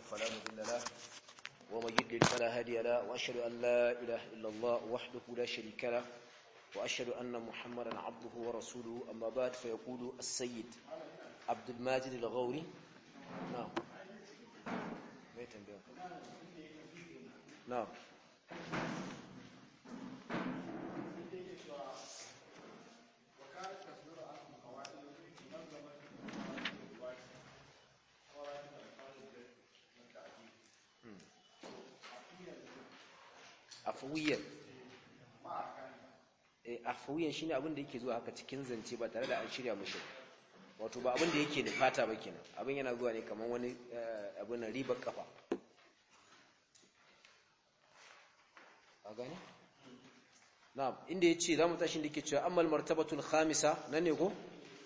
فلا مضل له ومن يضلل فلا هادي له وأشهد أن لا إله إلا الله وحده لا شريك له وأشهد أن محمدا عبده ورسوله أما بعد فيقول السيد عبد الماجد الغوري نعم نعم afuwiyan afuwiyan shine abin da yake zuwa haka cikin zance ba tare da an shirya mushi wato ba abin da yake da fata ba kenan abin yana zuwa ne kamar wani abin na ribar kafa a gane na'am inda yace zamu tashi da yake cewa ammal martabatul khamisa nan ne ko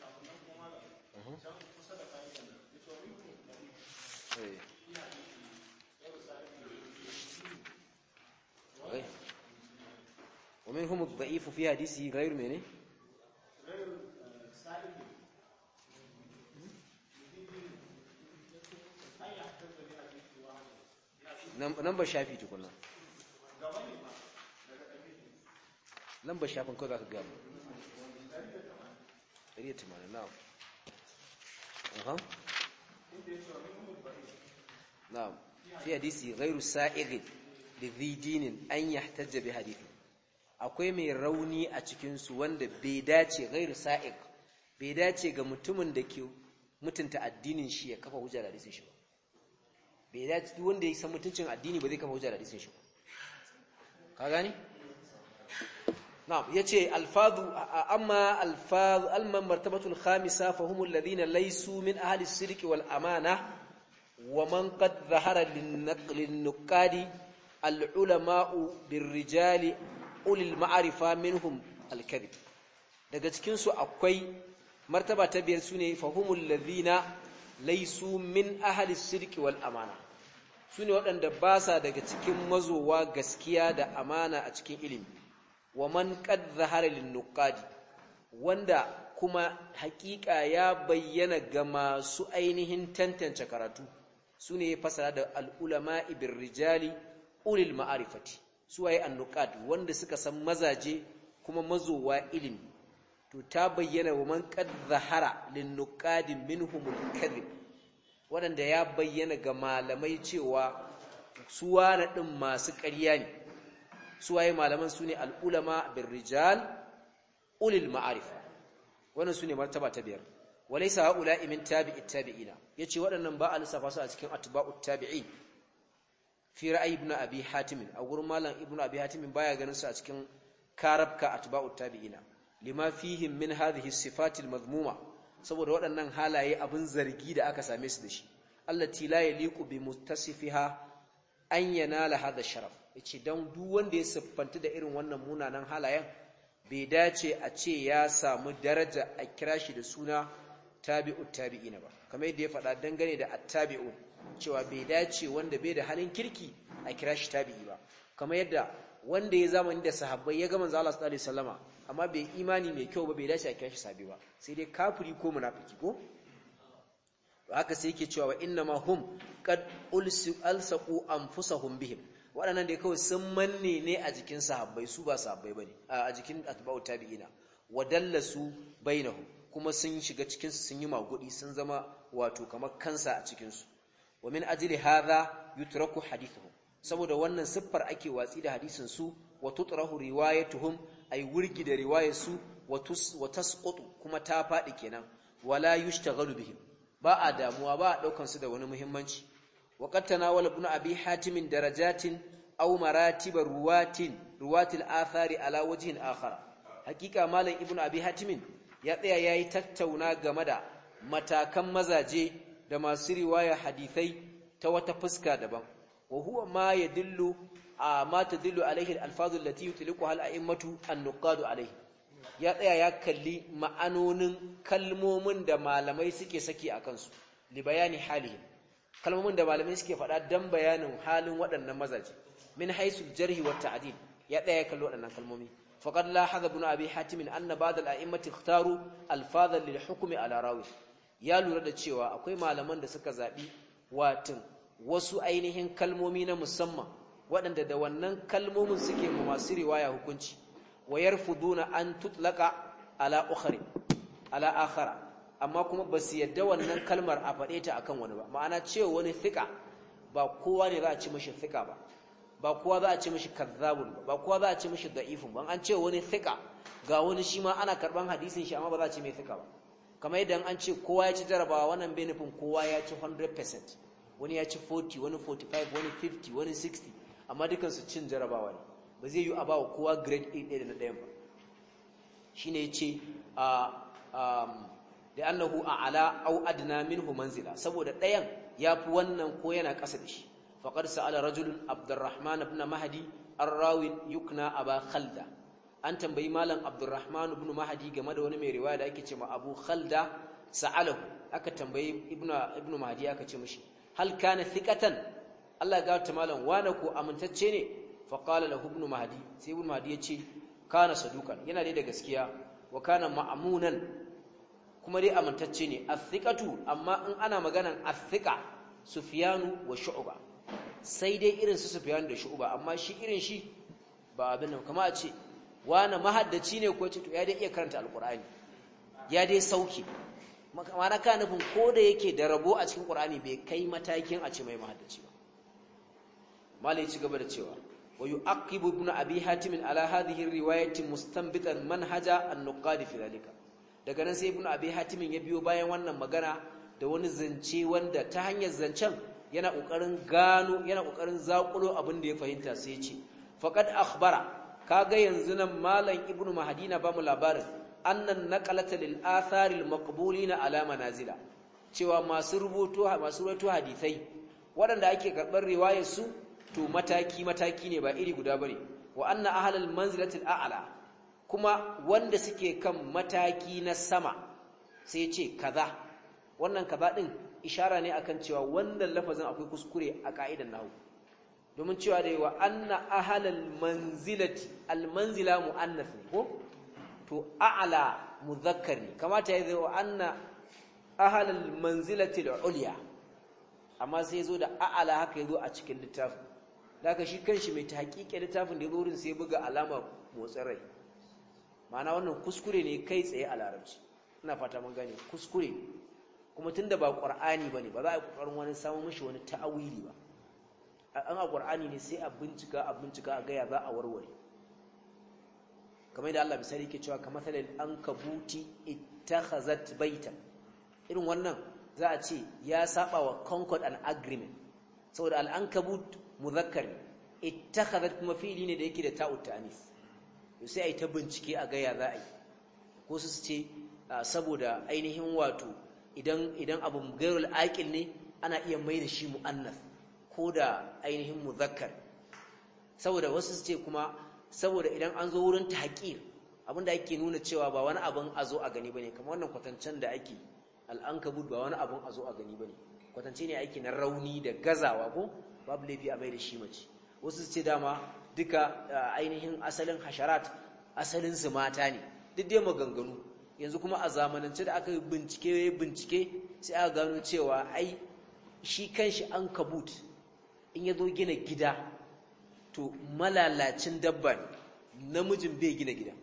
ومنهم الضعيف في حديثه غير منه number shafi tukuna number shafin ko za ka gaba 180 na'am aha na'am fi hadisi ghairu sa'igh lidhi dinin an yahtajja bi hadithi akwai mai rauni a cikin su wanda bai dace ghairu sa'igh bai dace ga mutumin da ke mutunta addinin shi ya kafa hujja da hadisin shi ba bai dace duk wanda ya san mutuncin addini ba zai kafa hujja da hadisin shi ba ka gani na'am yace alfadhu amma alfadhu alman martabatul khamisa fa humul ladina laysu min ahli as-sidqi wal amana wa man qad dhahara lin-nuqadi al-ulama'u bir-rijali ulil ma'rifa minhum al-kadhib daga cikin su akwai martaba ta biyar sune fa humul ladina laysu min ahli as-sidqi wal amana sune waɗanda ba sa daga cikin mazowa gaskiya da amana a cikin ilimi wa man qad zahara lin-nuqadi wanda kuma hakika ya bayyana ga masu ainihin tantance karatu sune fasara da al-ulama ibir rijali ulil ma'arifati suwaye an-nuqad wanda suka san mazaje kuma mazowa ilimi to ta bayyana wa man qad zahara lin-nuqadi minhumul kadhib wanda ya bayyana ga malamai cewa suwana din masu ƙarya ne suwaye malaman su ne al'ulama bin rijal ulil ma'arifa wannan su ne martaba ta biyar walaisa haula imin tabi'it tabi'ina ya ce waɗannan ba a lissafa su a cikin atba'ut tabi'in fi ra'ayi ibn abi hatimin a gurin malam ibn abi hatimin baya ganin su a cikin karabka atba'ut tabi'ina lima fihim min hadhihi sifatil mazmuma saboda waɗannan halaye abin zargi da aka same su da shi allati la yaliqu bi muttasifiha an yanala hadha sharaf yace dan duk wanda ya siffanta da irin wannan munanan halayen bai dace a ce ya samu daraja a kira shi da suna tabi'ut tabi'ina ba kamar yadda ya faɗa dangane da attabi'un cewa bai dace wanda bai da halin kirki a kira shi tabi'i ba kamar yadda wanda ya zamani da sahabbai ya ga manzo Allah sallallahu alaihi wasallama amma bai imani mai kyau ba bai dace a kira shi sabi ba sai dai kafiri ko munafiki ko haka sai yake cewa wa inna ma hum qad ulsu alsaqu anfusahum bihim waɗannan da kawai sun manne ne a jikin sahabbai su ba sahabbai bane a jikin atba'u tabi'ina wadallasu bainahum kuma sun shiga cikin su sun yi magudi sun zama wato kamar kansa a cikin su wa min ajli hadha yutraku hadithuhum saboda wannan siffar ake watsi da hadisin su wa tutrahu riwayatuhum ay wurgi da riwayar su wa tasqutu kuma ta fadi kenan wala yushtaghalu bihim ba a damuwa ba a daukan su da wani muhimmanci وقد تناول ابن أبي حاتم درجات أو مراتب روات روات الآثار على وجه آخر حقيقة مالا ابن أبي حاتم يطيع ياي تتونا غمدا matakan mazaje da masu riwaya hadithai ta wata fuska daban wa huwa ma yadullu ma tadullu alaihi al-alfazu allati yutliquha al-a'immatu an-nuqadu alaihi ya tsaya ya kalli ma'anonin kalmomin da malamai suke saki akan su li bayani halihim kalmomin da malamai suke faɗa dan bayanin halin waɗannan mazaje min haisul jarhi wa ta'dil ya ɗaya kallo waɗannan kalmomi faqad lahaza ibn abi hatim anna ba'd al-a'immati ikhtaru alfazan lil hukmi ala rawi ya lura da cewa akwai malaman da suka zabi watin wasu ainihin kalmomi na musamman waɗanda da wannan kalmomin suke mu masu riwaya hukunci wa yarfuduna an tutlaka ala ukhri ala akhara amma kuma ba su yadda wannan kalmar a faɗe ta akan wani ba ma'ana cewa wani thika ba kowa ne za a ci mashi thika ba ba kowa za a ce mishi kazzabun ba kowa za a ce mishi da'ifun ban an ce wani thika ga wani shi ma ana karban hadisin shi amma ba za a ce mai thika ba kamar yadda an ce kowa ya ci jarabawa wannan bai nufin kowa ya ci 100% wani ya ci 40 wani 45 wani 50 wani 60 amma dukan su cin jarabawa ne ba zai yi a bawa kowa grade 8 ɗaya da na ɗayan ba shine yace a da annahu a'ala au adna minhu manzila saboda ɗayan yafi wannan ko yana ƙasa da shi فقد سأل رجل عبد الرحمن بن مهدي الراوي يكنى أبا خلدة an tambayi malam Abdurrahman ibn Mahdi game da wani mai riwaya da ake cewa Abu Khalda sa'alahu aka tambayi ibnu ibnu Mahdi aka ce mishi hal kana thiqatan Allah ga ta malam wana ko amintacce ne fa qala lahu ibnu Mahdi sai ibnu Mahdi yace kana sadukan yana dai da gaskiya wa kana ma'munan kuma dai amintacce ne athiqatu amma in ana maganan athiqa Sufyanu wa Shu'ba sai dai irin su Sufyan da Shu'ba amma shi irin shi ba abin nan kamar a ce wani mahaddaci ne ko ce to ya dai iya karanta alkur'ani ya dai sauke mana ka nufin ko da yake da rabo a cikin qur'ani bai kai matakin a ce mai mahaddaci ba malai ci gaba da cewa wa yu'aqibu ibn abi hatim ala hadhihi riwayati mustanbitan manhaja an-nuqad fi dhalika daga nan sai ibn abi hatim ya biyo bayan wannan magana da wani zance wanda ta hanyar zancen yana kokarin gano yana kokarin zakulo abin da ya fahimta sai ya ce faqad akhbara kaga yanzu nan malam ibnu mahadina ba mu labarin annan naqalata lil athari al maqbulina ala manazila cewa masu rubutu masu rubutu hadisai waɗanda ake karɓar riwayar su to mataki mataki ne ba iri guda bane wa anna ahlal manzilati al a'la kuma wanda suke kan mataki na sama sai ce kaza wannan kaza din ishara ne akan cewa wannan lafazin akwai kuskure a ka'idan nahwu domin cewa da yawa anna ahalal manzilati almanzila muannath ne ko to a'la muzakkar ne kamata ya zo anna ahalal manzilati al-ulya amma sai zo da a'la haka yazo a cikin littafin daga shi kanshi mai tahqiqi littafin da yazo wurin sai buga alama motsin rai ma'ana wannan kuskure ne kai tsaye a larabci ina fata mun gane kuskure kuma tunda ba qur'ani bane ba za a yi kokarin wani samu mishi wani ta'awili ba an a ƙwar'ani ne sai a bincika a bincika a gaya za a warware kamar da Allah misali ke cewa kamar talil an kabuti ittakhazat baitan irin wannan za a ce ya saba wa concord and agreement saboda al-ankabut muzakkar ne ittakhazat kuma fili ne da yake da ta'ut ta'anis to sai ai ta bincike a gaya za a yi ko su ce saboda ainihin wato idan idan abu gairul aqil ne ana iya mai da shi muannas ko da ainihin muzakkar saboda wasu su ce kuma saboda idan an zo wurin tahqir abinda ake nuna cewa ba wani abin a zo a gani bane kamar wannan kwatancen da ake al'ankabut ba wani abin a zo a gani bane kwatance ne ake na rauni da gazawa ko babu laifi a mai da shi mace wasu su ce dama duka ainihin asalin hasharat asalin su mata ne duk dai maganganu yanzu kuma a zamanance da aka yi bincike bincike sai aka gano cewa ai shi kanshi ankabut in ya zo gina gida to malalacin dabba ne namijin bai gina gida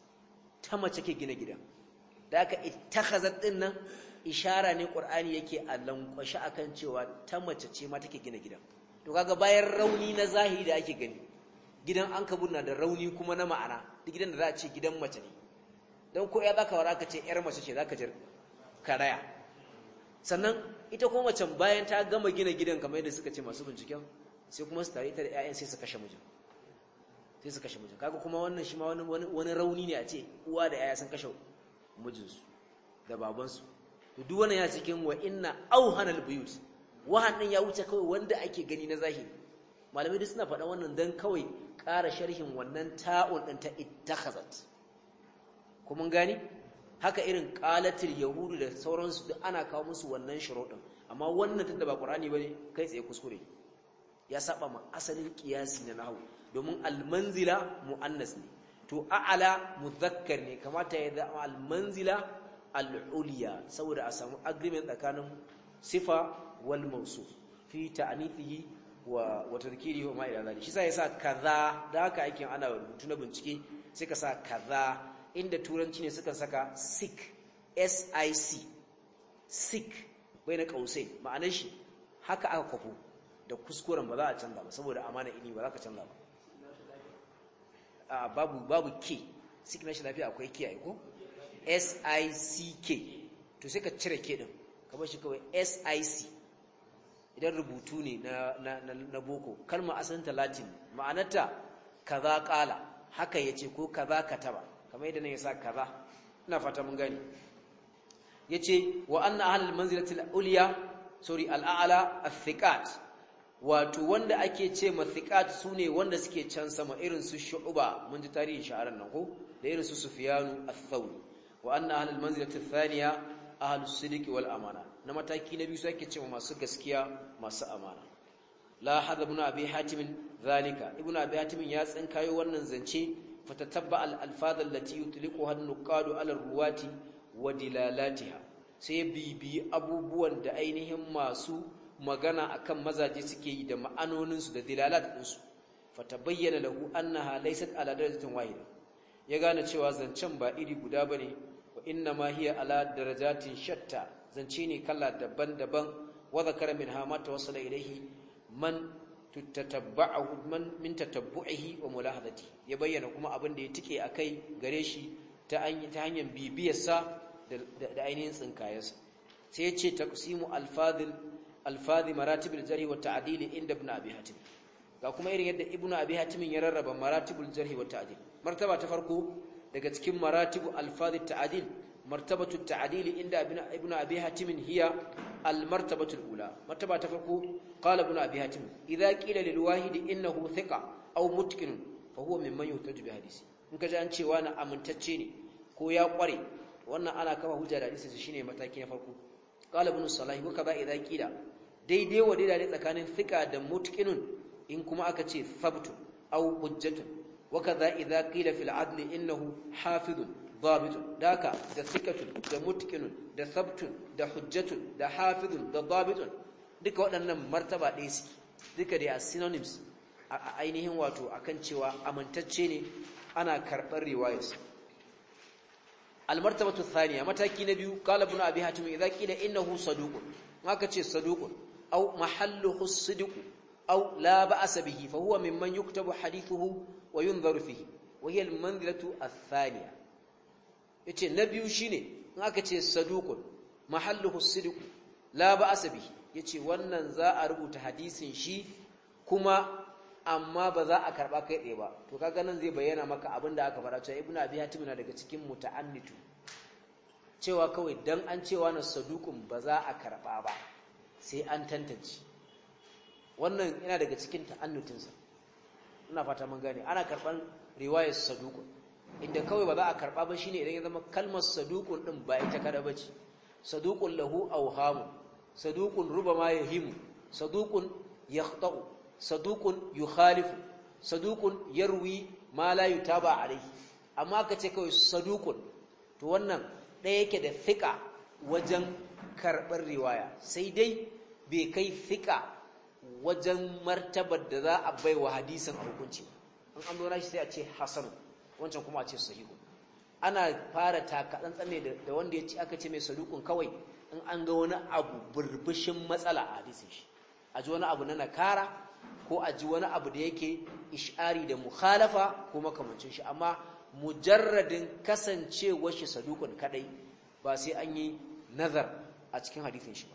ta mace ke gina gida da aka ittakhazat din nan ishara ne qur'ani yake a lankwashi akan cewa ta mace ce ma take gina gida to kaga bayan rauni na zahiri da ake gani gidan an na da rauni kuma na ma'ana duk gidan da za a ce gidan mace ne don ko ya zaka wara ka ce yar mace ce zaka jir karaya sannan ita kuma macen bayan ta gama gina gidan kamar yadda suka ce masu binciken sai kuma su tare ta da ƴaƴan sai su kashe mijin sai su kashe mijin kaga kuma wannan shi ma wani wani rauni ne a ce uwa da ƴaƴa sun kashe mijinsu da babansu to duk wannan ya cikin wa inna auhanal buyut wahan din ya wuce kawai wanda ake gani na zahiri malamai duk suna faɗa wannan dan kawai ƙara sharhin wannan ta'un ɗin ta ittakhazat kuma gani haka irin qalatil yahudu da sauransu duk ana kawo musu wannan shuruɗin amma wannan tunda ba qur'ani bane kai tsaye kuskure ya saba ma asalin qiyasi na nahwu domin almanzila muannas ne to a'ala muzakkar ne kamata ya zama almanzila al'uliya saboda a samu agreement tsakanin sifa wal mawsuf fi ta'anifihi wa wa tadhkirihi wa ma ila zalik shi sai yasa kaza da haka aikin ana rubutu na bincike sai ka sa kaza inda turanci ne suka saka sick sic sick bai na kausai ma'anar shi haka aka kwafo da kuskuren ba za a canza ba saboda amana ilimi ba za ka canza ba a babu babu k sick na shi lafiya akwai k ai ko sick to sai ka cire k din ka bar shi kawai sic idan rubutu ne na na na boko kalma asalin latin ma'anarta kaza qala haka yace ko kaza kataba kamar yadda nan yasa kaza ina fata mun gani yace wa anna ahlul manzilati al-ulya sorry al-a'la al-thiqat wato wanda ake ce ma thiqat sune wanda suke can sama irin su shu'ba mun ji tarihin sha'aran nan ko da irin su sufyanu ath-thawri wa anna ahlul manzilati ath-thaniya ahlus sidqi wal amana na mataki na biyu su ake ce ma masu gaskiya masu amana la hadha ibn abi hatim zalika ibn abi hatim ya tsinkayo wannan zance fatatabba al-alfaz allati yutliquha an-nuqadu ala ruwati wa dilalatiha sai bibi abubuwan da ainihin masu magana akan mazaje suke yi da ma'anoninsu da dilalat ɗinsu fatabayyana lahu annaha laysat ala darajatin wahida ya gane cewa zancen ba iri guda bane wa inna ma hiya ala darajatin shatta zance ne kala daban-daban wa zakara minha ma tawassala ilayhi man tatabba'ahu man min tatabbu'ihi wa mulahadati ya bayyana kuma abin da ya tike akai gare shi ta hanyar bibiyarsa da ainihin tsinkayensa sai ya ce taqsimu alfadhil alfadhi maratibul jarh wa ta'dil inda ibn abi hatim ga kuma irin yadda ibn abi hatim ya rarraba maratibul jarh wa ta'dil martaba ta farko daga cikin maratibu alfadhi ta'dil martabatu ta'dil inda ibn abi hatim hiya almartabatu alula martaba ta farko qala ibn abi hatim idza qila lil wahid innahu thiqa aw mutqin fa huwa mimman yuhtaju bi hadisi in kaji an cewa na amintacce ne ko ya kware wannan ana kama hujja da hadisi shine mataki na farko qala ibn salah wa kaza idza qila daidai wa daidai tsakanin thika da mutqinun in kuma aka ce thabtun aw hujjatun wa kaza idza qila fil adl innahu hafizun dhabitun daka da thikatun da mutqinun da thabtun da hujjatun da hafizun da dhabitun duka waɗannan martaba ɗaya suke duka da synonyms a ainihin wato akan cewa amintacce ne ana karɓar riwayarsa almartabatu thaniya mataki na biyu qala ibn abi hatim idza qila innahu saduqun maka ce saduqun aw mahalluhu as-sidq aw la ba'sa bihi fa huwa mimman yuktabu hadithuhu wa yunzaru fihi wa hiya al-manzilatu ath-thaniya yace na biyu shine in aka ce saduqun mahalluhu as-sidq la ba'sa bihi yace wannan za a rubuta hadisin shi kuma amma ba za a karba kai tsaye ba to kaga nan zai bayyana maka abin da aka fara cewa ibnu abi hatim na daga cikin muta'annitu cewa kawai dan an cewa na saduqun ba za a karba ba sai an tantance wannan yana daga cikin ta'annutin sa ina fata mun gane ana karban riwayar saduqun inda kawai ba za a karba ba shine idan ya zama kalmar saduqun din ba ita kada bace saduqun lahu awhamu saduqun rubama yahimu saduqun yakhta'u saduqun yukhalifu saduqun yarwi ma la yutaba alayhi amma kace kawai saduqun to wannan ɗaya yake da fiqa wajen karɓar riwaya sai dai bai kai fiqa wajen martabar da za a baiwa hadisin a hukunci an an dora shi sai a ce hasan wancan kuma a ce sahihu ana fara taka tsantsan da wanda ya ci aka ce mai saduqun kawai in an ga wani abu burbushin matsala a hadisin shi a ji wani abu na nakara ko a ji wani abu da yake ish'ari da mukhalafa ko makamancin shi amma mujarradin kasancewar shi sadukun kadai ba sai an yi nazar a cikin hadisin shi ba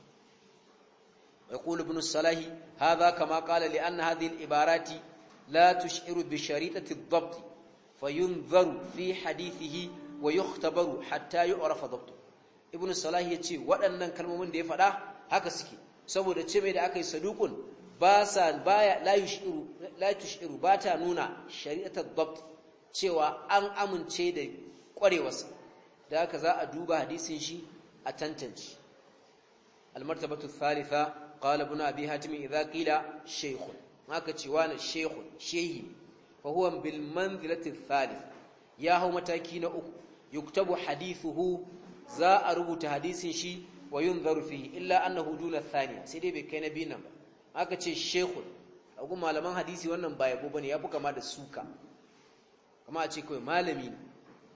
يقول ابن الصلاح هذا كما قال لأن هذه العبارات لا تشعر بشريطة الضبط فينظر في حديثه ويختبر حتى يعرف ضبطه ابن الصلاح يتي waɗannan kalmomin da ya faɗa haka suke saboda ce mai da aka yi sadukun ba sa baya la yushiru la tushiru ba ta nuna shari'atar dabt cewa an amince da kwarewarsa da haka za a duba hadisin shi a tantance almartabatu thalitha qala ibn abi hatim idza qila shaykhun haka cewa na shaykhun shehi fa huwa bil manzilati thalith ya hau mataki na uku yuktabu hadithuhu za a rubuta hadisin shi wa yunzaru fihi illa annahu duna thaniya sai dai bai kai na biyu nan ba aka ce shekul agun malaman hadisi wannan ba yabo bane yafi kama da suka kama a ce kawai malami ne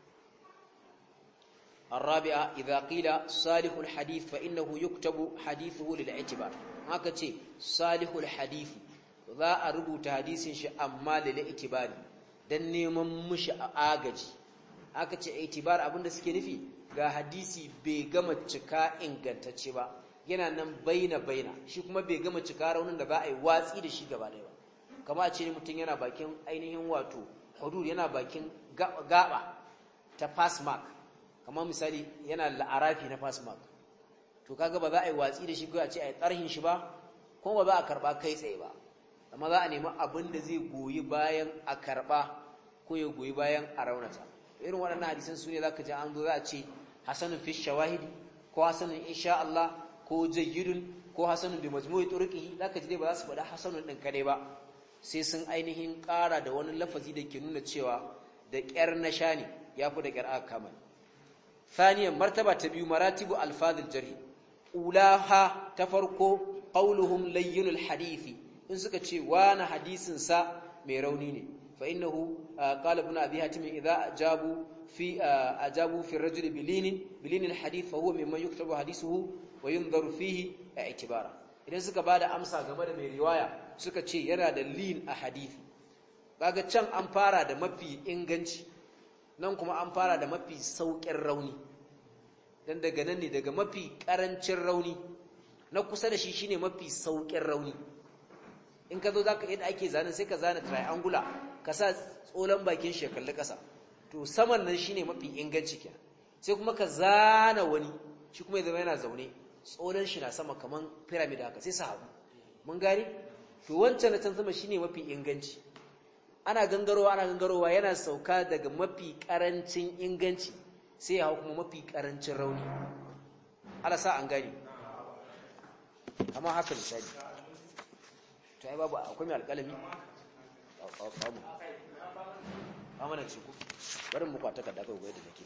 الرابعة إذا قيل صالح الحديث فإنه يكتب حديثه للاعتبار haka ce salihul hadisi za a rubuta hadisin shi amma lil itibari dan neman mushi a agaji aka ce itibar abinda suke nufi ga hadisi bai gama cika ingantacce ba yana nan baina baina shi kuma bai gama cika raunin da za a yi watsi da shi gaba ɗaya ba kama a ce ne mutum yana bakin ainihin wato hudud yana bakin gaba ta pass mark kamar misali yana la'arafi na pass mark to kaga ba za a yi watsi da shi ko a ce a yi tsarhin shi ba kuma ba za a karba kai tsaye ba amma za a nemi abin da zai goyi bayan a karba ko ya goyi bayan a raunata irin waɗannan hadisan su ne za ka ji an zo za a ce hasanun fi shawahidi ko hasanun insha Allah ko jayyidun ko hasanun bi majmu'i turqihi za ka ji dai ba za su faɗa hasanun ɗin kadai ba sai sun ainihin ƙara da wani lafazi da ke nuna cewa da ƙyar na sha ne ya fi da ƙyar aka kama ثانيا مرتبة تبيو مراتب ألفاظ الجرح أولاها تفرقو قولهم لين الحديث إن سكتشي وانا حديث سا ميرونيني فإنه قال ابن أبي هاتم إذا أجابوا في أجابوا في الرجل بلين بلين الحديث فهو ممن يكتب حديثه وينظر فيه اعتبارا idan suka bada amsa game da mai riwaya suka ce yana da lin a hadisi kaga can an fara da mafi inganci nan kuma an fara da mafi sauƙin rauni dan daga nan ne daga mafi ƙarancin rauni na kusa da shi shine mafi sauƙin rauni in ka zo zaka yadda ake zanen sai ka zana triangular ka sa tsolan bakin shi ya kalli ƙasa to saman nan shine mafi inganci kenan sai kuma ka zana wani shi kuma ya zama yana zaune tsolan shi na sama kaman pyramid haka sai su haɗu mun gane to wancan na can sama shine mafi inganci ana gangarowa ana gangarowa yana sauka daga mafi karancin inganci sai ya hau kuma mafi karancin rauni ala sa an gani amma haka misali to ai babu akwai mai alƙalami babu amma na ciku bari mu kwata ka daga goyi da nake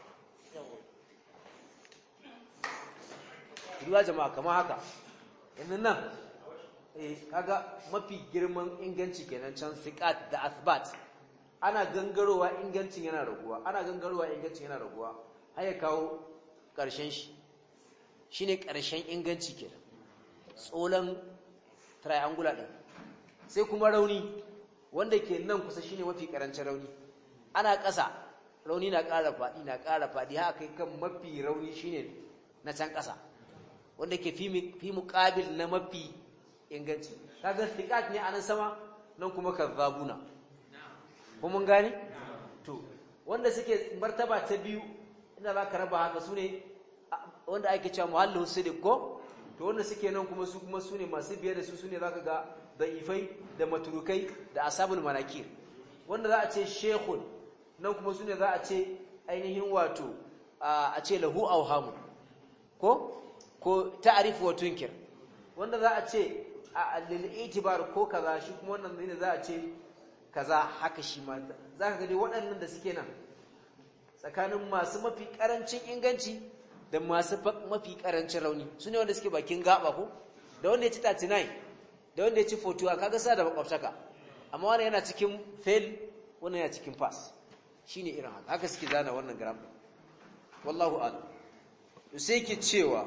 riwa jama'a kamar haka yanzu nan eh kaga mafi girman inganci kenan can siqat da athbat ana gangarowa ingancin yana raguwa ana gangarowa ingancin yana raguwa har ya kawo karshen shi shine karshen inganci kenan tsolan triangular din sai kuma rauni wanda ke nan kusa shine mafi karancin rauni ana ƙasa rauni na ƙara faɗi na ƙara faɗi haka kai kan mafi rauni shine na can ƙasa wanda ke fi muƙabil na mafi inganci kaga thiqat ne anan sama nan kuma kazzabuna ko mun gane to wanda suke martaba ta biyu inda zaka raba haka sune wanda ake cewa muhallu sidiq ko to wanda suke nan kuma su kuma sune masu biye da su sune zaka ga da'ifai da maturukai da asabul manakir wanda za a ce shaykhun nan kuma sune za a ce ainihin wato a ce lahu awhamu ko ko ta'rif wa tunkir wanda za a ce a lil'itibar ko kaza shi kuma wannan ne za a ce kaza haka shi ma za ka gani waɗannan da suke nan tsakanin masu mafi ƙarancin inganci da masu mafi ƙarancin rauni su ne wanda suke bakin gaba ko da wanda ya ci 39 da wanda ya ci 41 kaga sa da makwabtaka amma wani yana cikin fail wani yana cikin pass shine irin haka haka suke zana wannan gram wallahu a'lam sai ke cewa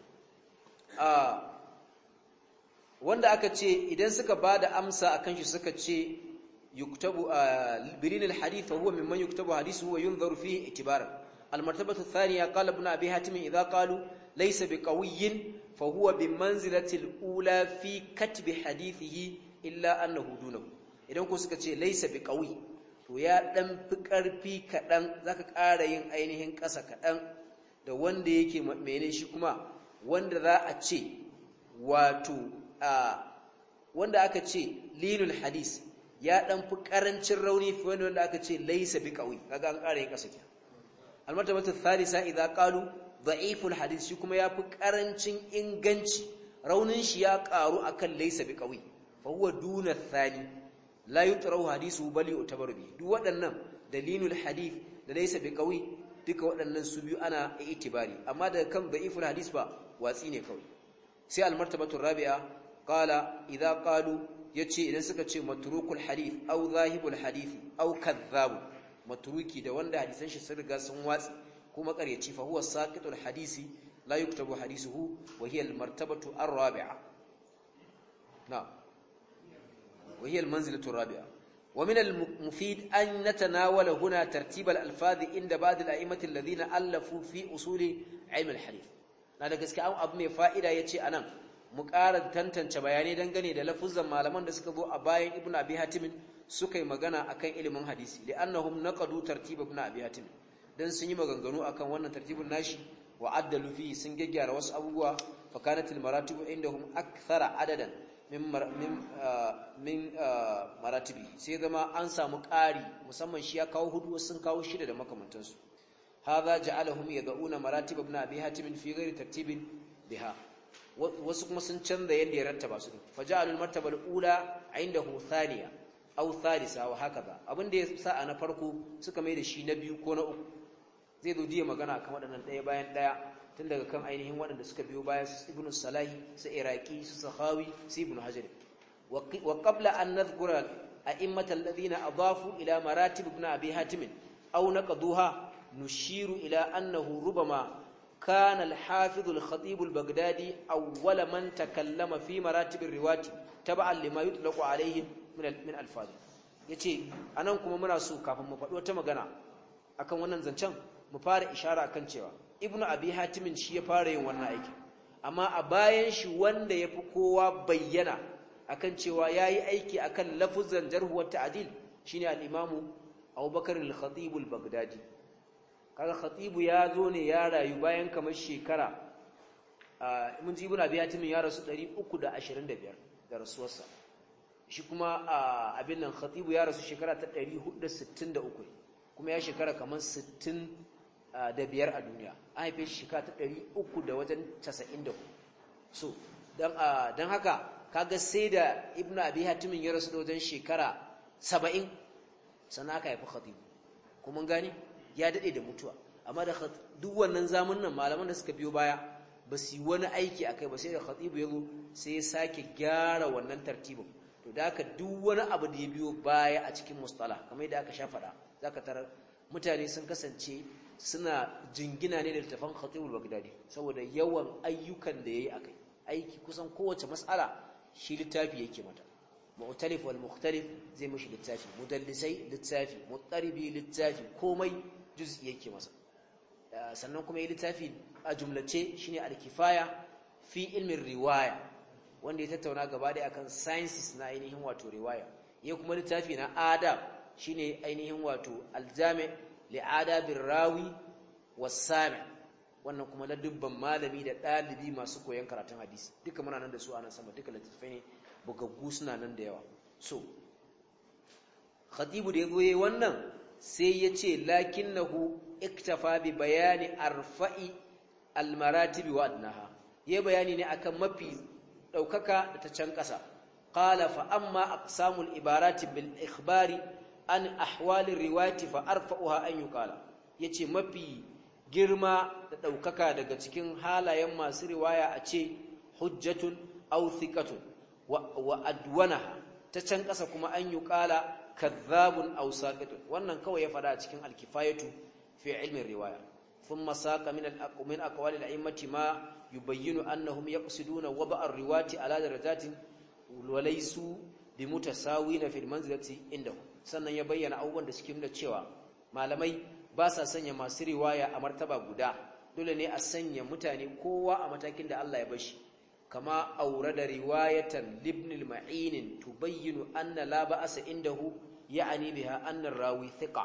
a wanda aka ce idan suka ba da amsa akan shi suka ce yuktabu birin alhadith huwa mimman yuktabu hadithuhu wa yunzaru fihi itibaran almartabatu athaniya qala ibn abi hatim idha qalu laysa biqawiyyin fa huwa bimanzilati alula fi katbi hadithihi illa annahu dunahu idan ko suka ce laysa biqawi to ya dan fi karfi kadan zaka ƙara yin ainihin ƙasa kadan da wanda yake mene shi kuma wanda za a ce wato wanda aka ce linul hadis ya dan fi karancin rauni fi wanda wanda aka ce laysa bi qawi kaga an ƙara yin kasa ke almartabatu thalitha idza qalu da'iful hadis shi kuma ya fi karancin inganci raunin shi ya karu akan laysa bi qawi fa huwa duna thani la yutrahu hadisu bali utabaru bi duk waɗannan dalilul hadith da laysa bi qawi duka waɗannan su biyu ana itibari amma daga kan da'iful hadis ba watsi ne kawai sai almartabatu rabi'a qala idza qalu yace idan suka ce matrukul hadith aw zahibul hadith aw kadhab matruki da wanda hadisan shi sun riga sun watsi kuma ƙaryaci fa huwa saqitul hadisi la yuktabu hadisuhu wa hiya al martabatu ar rabi'a na wa hiya al manzilatu ar rabi'a wa min al mufid an natanawala huna tartib al alfaz inda ba'd al a'immat alladhina allafu fi usul ilm al hadith na da gaskiya abu mai fa'ida yace anan mu ƙara tantance bayanai dangane da lafuzan malaman da suka zo a bayan ibn abi hatim suka yi magana akan ilimin hadisi li'annahum naqadu tartib ibn abi hatim dan sun yi maganganu akan wannan tartibin nashi wa addalu fi sun gaggyara wasu abubuwa fa kanat al maratib indahum akthara adadan min min min maratibi sai zama an samu ƙari musamman shi ya kawo hudu sun kawo shida da makamantansu hadha ja'alahum yad'una maratib ibn abi hatim fi ghairi tartibin biha wasu kuma sun canza yadda ya rattaba su fa ja'alul martaba al-ula indahu thaniya aw thalitha wa hakaza abin da ya sa a na farko suka mai da shi na biyu ko na uku zai zo diya magana kan waɗannan ɗaya bayan ɗaya tun daga kan ainihin waɗanda suka biyo bayan su ibnu salahi su iraqi su sahawi su ibnu hajar wa qabla an nadhkura a'immat alladhina adafu ila maratib ibn abi hatim aw naqaduha nushiru ila annahu rubama كان الحافظ الخطيب البغدادي أول من تكلم في مراتب الرواة تبعا لما يطلق عليهم من من الفاظ yace anan kuma muna so kafin mu faɗi wata magana akan wannan zancen mu fara ishara akan cewa ibnu abi hatimin shi ya fara yin wannan aiki amma a bayan shi wanda yafi kowa bayyana akan cewa yayi aiki akan lafuzan jarh wa ta'dil shine al-imamu Abubakar al-Khatib al-Baghdadi kaga khatibu ya zo ne ya rayu bayan kamar shekara mun ji ibn abi hatim ya rasu 325 da rasuwarsa shi kuma abin nan khatibu ya rasu shekara ta 463 kuma ya shekara kamar 60 da biyar a duniya an haife shi shekara ta 300 da wajen 94 so dan dan haka kaga sai da ibn abi hatim ya rasu da wajen shekara 70 sannan aka haifi khatibu kuma gani ya dade da mutuwa amma da duk wannan zamanin malaman da suka biyo baya ba su yi wani aiki akai ba sai da khatibu yazo sai ya sake gyara wannan tartibin to da haka duk wani abu da ya biyo baya a cikin mustalah kamar yadda aka sha faɗa zaka tarar mutane sun kasance suna jingina ne da littafan khatibul bagdadi saboda yawan ayyukan da yayi akai aiki kusan kowace mas'ala shi littafi yake mata mu'talif wal mukhtalif zai mishi littafi mudallisai littafi muttaribi littafi komai juz'i yake masa sannan kuma yi littafi a jumlace shine al-kifaya fi ilmin riwaya wanda ya tattauna gaba da akan sciences na ainihin wato riwaya ya kuma littafi na adab shine ainihin wato aljami li adabir rawi was-sami wannan kuma na dubban malami da dalibi masu koyon karatun hadisi duka muna nan da su a nan sama duka littafai ne bugaggu suna nan da yawa so khatibu da yazo yayi wannan sai ya ce lakinnahu iktafa bi bayani arfa'i almaratibi wa adnaha yayi bayani ne akan mafi daukaka da ta can kasa qala fa amma aqsamul ibarati bil ikhbari an ahwali riwayati fa arfa'uha an yuqala yace mafi girma da daukaka daga cikin halayen masu riwaya a ce hujjatun aw thiqatun wa adwanaha ta can kasa kuma an yuqala kadhabun aw saqitun wannan kawai ya fada cikin alkifayatu fi ilmi riwaya thumma saqa min al-aqmin aqwal al-a'immati ma yubayyinu annahum yaqsiduna waba' ar-riwati ala darajatin wa laysu bimutasawina fi al-manzilati indahu sannan ya bayyana abubuwan da suke nuna cewa malamai ba sa sanya masu riwaya a martaba guda dole ne a sanya mutane kowa a matakin da Allah ya bashi kama aurada riwayatan libn al-ma'in tubayyinu anna la ba'asa indahu ya'ani biha anna rawi thiqa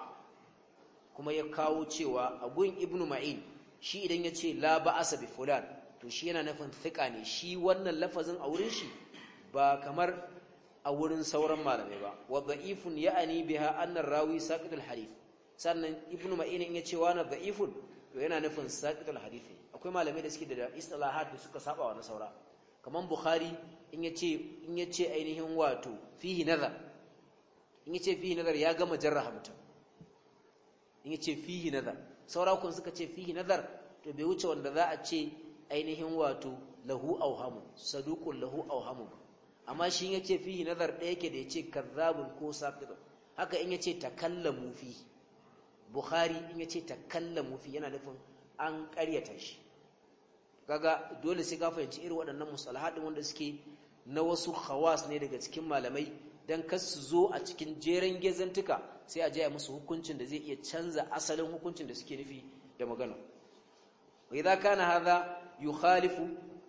kuma ya kawo cewa agun ibnu ma'in shi idan yace la ba'asa bi fulan to shi yana nufin thiqa ne shi wannan lafazin a wurin shi ba kamar a wurin sauran malamai ba wa da'ifun ya'ani biha anna rawi saqitul hadith sannan ibnu ma'in in yace wa na da'ifun to yana nufin saqitul hadith akwai malamai da suke da istilahat da suka saba wa na saura kaman bukhari in yace in yace ainihin wato fihi nazar in yace fihi nazar ya gama jarraha mutum in yace fihi nazar saura kun suka ce fihi nazar to bai wuce wanda za a ce ainihin wato lahu awhamu saduqul lahu awhamu amma shi yace fihi nazar ɗaya yake da yace kazzabun ko saqitun haka in yace takallamu fi bukhari in yace takallamu fi yana nufin an ƙaryata shi kaga dole sai ka fahimci irin waɗannan mustalahat wanda suke na wasu khawas ne daga cikin malamai dan kar su zo a cikin jeren gezantuka sai a jaya musu hukuncin da zai iya canza asalin hukuncin da suke nufi da magana wa idza kana hadha yukhalifu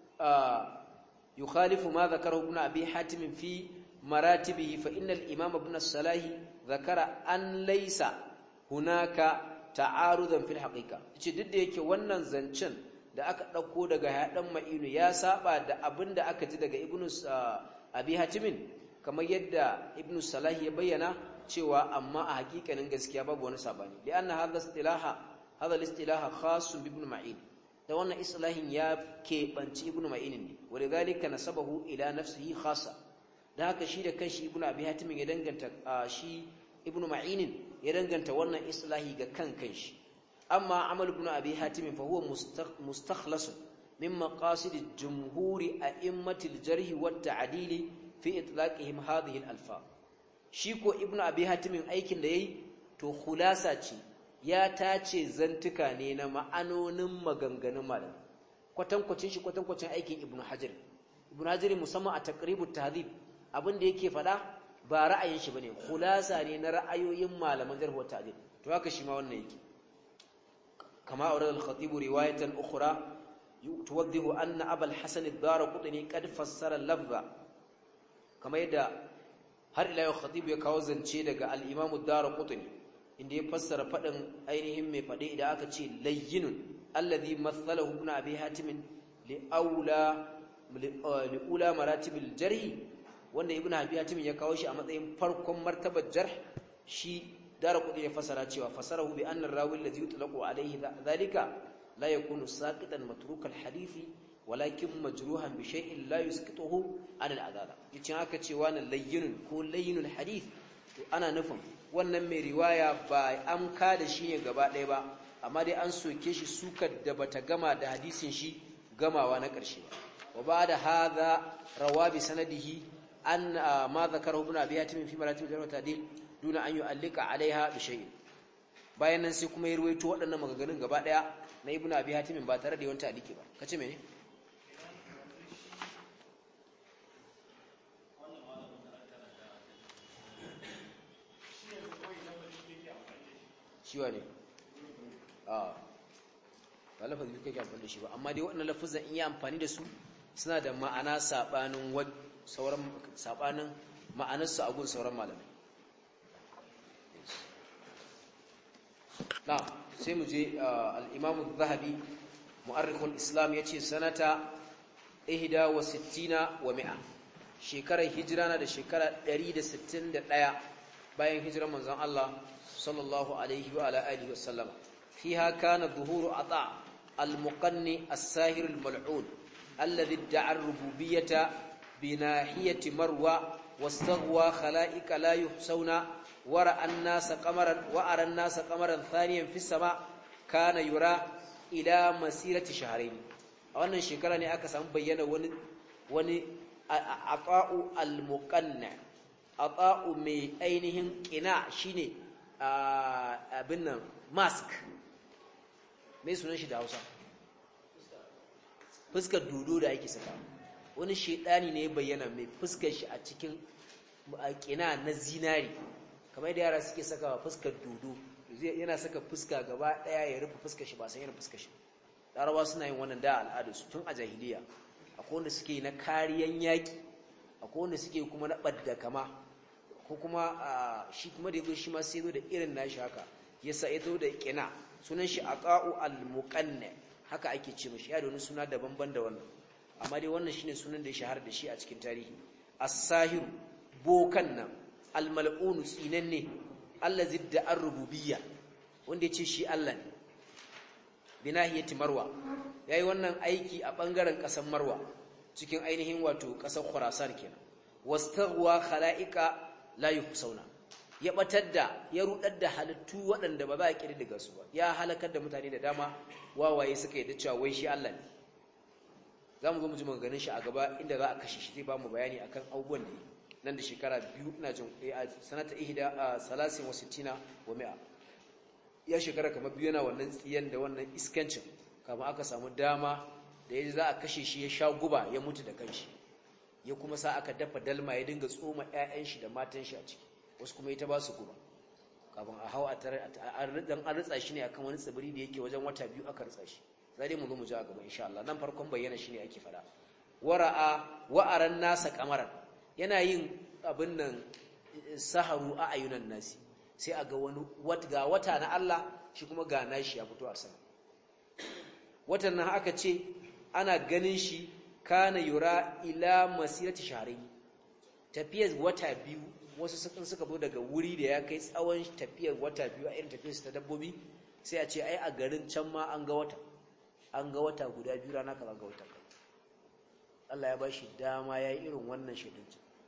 yukhalifu ma dhakarahu ibn abi hatim fi maratibihi fa innal imam ibn as-salahi dhakara an laysa hunaka ta'arudan fil haqiqa ce duk da yake wannan zancen da aka dauko daga hadan ma'inu ya saba da abinda aka ji daga ibn abi hatimin kamar yadda ibn salah ya bayyana cewa amma a hakikanin gaskiya babu wani sabani lianna hadha istilaha hadha al-istilaha khas bi ibn ma'in da wannan islahin ya keɓanci ibn ma'in ne walidhalika nasabahu ila nafsihi khassa da haka shi da kanshi ibn abi hatim ya danganta shi ibn ma'in ya danganta wannan islahi ga kan kanshi amma amal ibn abi hatim fa huwa mustakhlas min maqasid jumhuri a'immatil jarh wa at-ta'dil fi itlaqihim hadhihi al-alfaz shi ko ibnu abi hatimin aikin da yayi to khulasa ce ya tace zantuka ne na ma'anonin maganganun malam kwatankwacin shi kwatankwacin aikin ibnu hajar ibnu hajar musamman a taqribut tahdhib abin da yake fada ba ra'ayin shi bane khulasa ne na ra'ayoyin malaman jarh wa ta'dil to haka shi ma wannan yake kama aurad al-khatib riwayatan ukhra tuwaddihu anna abul hasan ad-darqutni qad fassara lafza kamar yadda har ila yau khatib ya kawo zance daga al-imam ad-darqutni inda ya fassara fadin ainihin mai fade idan aka ce layyinun alladhi mathalahu ibn abi hatim li aula li ula maratib al-jarh wanda ibn abi hatim ya kawo shi a matsayin farkon martabar jarh shi darqutni ya fassara cewa fasarahu bi anna ar-rawi alladhi yutlaqu alayhi dhalika la yakunu saqitan matruk al-hadithi walakin majruhan bi shay'in la yusqituhu an al-adala yace haka cewa nan layyinun ko layyinul hadith to ana nufin wannan mai riwaya ba an ka da shi ne gaba ɗaya ba amma dai an soke shi sukar da bata gama da hadisin shi gamawa na ƙarshe ba wa ba'da hadha rawa bi sanadihi an ma zakarahu ibn abi hatim fi maratib al ta'dil duna an yu'allika alaiha bi shay'in bayan nan sai kuma ya ruwaito waɗannan maganganun gaba ɗaya na ibn abi hatim ba tare da yawan ta'liki ba kace mene shiwa ne a ba lafazin kake amfani da shi ba amma dai waɗannan lafazan in yi amfani da su suna da ma'ana saɓanin sauran saɓanin ma'anarsu a gun sauran malamai na sai mu je al'imamu zahabi mu'arrikul islam ya ce sanata ihda wa sittina wa mi'a shekarar hijira na da shekara 161 bayan hijirar manzon Allah sallallahu alaihi wa ala alihi wa sallam fiha kana dhuhuru ata al-muqanni as-sahir al-mal'un alladhi idda'a ar-rububiyyata bi nahiyati marwa wastaghwa khalaiqa la yuhsawna wara an-nasa qamaran wa ara an-nasa qamaran thaniyan fi sama kana yura ila masirati shahrayn a wannan shekara ne aka samu bayyana wani wani ata'u al-muqanna ata'u mai ainihin qina shine abin nan mask mai sunan shi da hausa fuskar dodo da ake saka wani shaidani ne bayyana mai fuskar shi a cikin kina na zinari kamar yadda yara suke saka fuskar dodo yana saka fuska gaba daya ya rufe fuskar shi ba san yana fuskar shi larabawa suna yin wannan da al'adarsu tun a jahiliya akwai wanda suke na kariyan yaki akwai wanda suke kuma na ɓadda kama ko kuma shi kuma da yazo shi ma sai zo da irin nashi haka yasa ya zo da kina sunan shi aqa'u al-muqanna haka ake ce mishi ya da wani suna daban-ban da wannan amma dai wannan shine sunan da ya shahara da shi a cikin tarihi as-sahiru bokan nan al-mal'un tsinanne allazi da ar-rububiyya wanda yace shi Allah ne binahiyati marwa yayi wannan aiki a bangaren kasar marwa cikin ainihin wato kasar khurasan kenan wastaghwa khalaiqa la yuhsauna ya batar da ya rudar da halittu waɗanda ba za a kirdiga su ba ya halakar da mutane da dama wawaye suka yi da cewa wai shi Allah ne zamu zo mu ji maganganun shi a gaba inda za a kashe shi zai ba mu bayani akan abubuwan da nan da shekara biyu ina jin a sanata ihda salasin wa sittina wa mi'a ya shekara kamar biyu yana wannan tsiyan da wannan iskancin kama aka samu dama da ya za a kashe shi ya sha guba ya mutu da kanshi ya kuma sa aka dafa dalma ya dinga tsoma 'ya'yan shi da matan shi a ciki wasu kuma ita ba su guba kafin a hau a tare dan an ritsa shi ne akan wani tsibiri da yake wajen wata biyu aka ritsa shi za dai mu zo mu ji a gaba insha Allah nan farkon bayyana shi ne ake fada wara'a wa'aran nasa kamaran yana yin abin nan saharu a ayunan nasi sai a ga wani ga wata na Allah shi kuma ga nashi ya fito a sama watan nan aka ce ana ganin shi kana yura ila masirati shahrayn tafiyar wata biyu wasu sukan suka zo daga wuri da ya kai tsawon tafiyar wata biyu a irin tafiyar ta dabbobi sai a ce ai a garin can ma an ga wata an ga wata guda biyu rana kaza ga wata Allah ya bashi dama yayi irin wannan shedin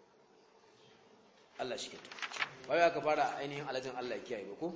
Allah shi kyauta bai aka fara ainihin alajin Allah ya kiyaye ba ko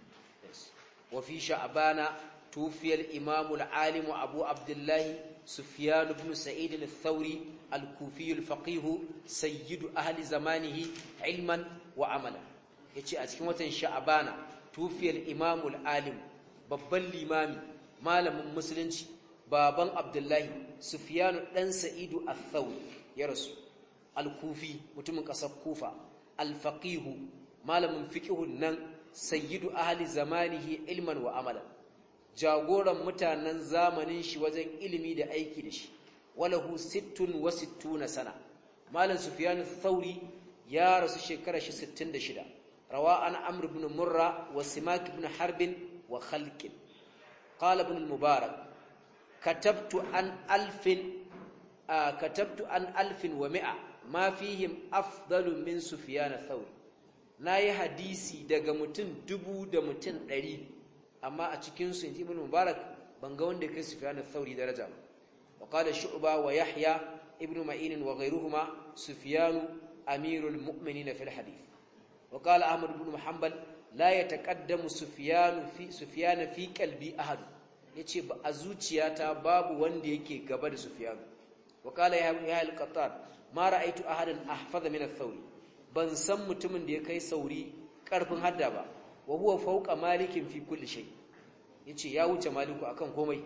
wa fi sha'bana tufiya al-imam al-alim abu abdullah sufyan ibn sa'id al-thawri al-kufi al-faqih sayyid ahli zamanihi ilman wa amala yace a cikin watan sha'bana tufiya al-imam al-alim babban limami malamin musulunci baban abdullahi sufyan dan sa'idu al-thawri ya rasu al-kufi mutumin kasar kufa al-faqihu malamin fiqhun nan sayyidu ahli zamanihi ilman wa amalan jagoran mutanen zamanin shi wajen ilimi da aiki da shi walahu sittun wa sittuna sana malam sufyan thauri ya rasu shekara shi 66 rawa an amr ibn murra wa simak ibn harb wa khalq qala ibn al-mubarak katabtu an alfin katabtu an alfin wa mi'a ma fihim afdalu min sufyan thauri nayi hadisi daga mutum dubu da mutum ɗari amma a cikin su inji ibn mubarak ban ga wanda kai sufyan thauri daraja ba wa qala shu'ba wa yahya ibn ma'in wa ghayruhuma sufyan amirul mu'minin fil hadith wa qala ahmad ibn muhammad la yataqaddamu sufyan fi sufyan fi qalbi ahad yace ba a zuciyata babu wanda yake gaba da sufyan wa qala yahya al-qattan ma ra'aitu ahadan ahfaza min ath-thawri ban san mutumin da ya kai sauri karfin hadda ba wa huwa fawqa malikin fi kulli shay yace ya wuce maliku akan komai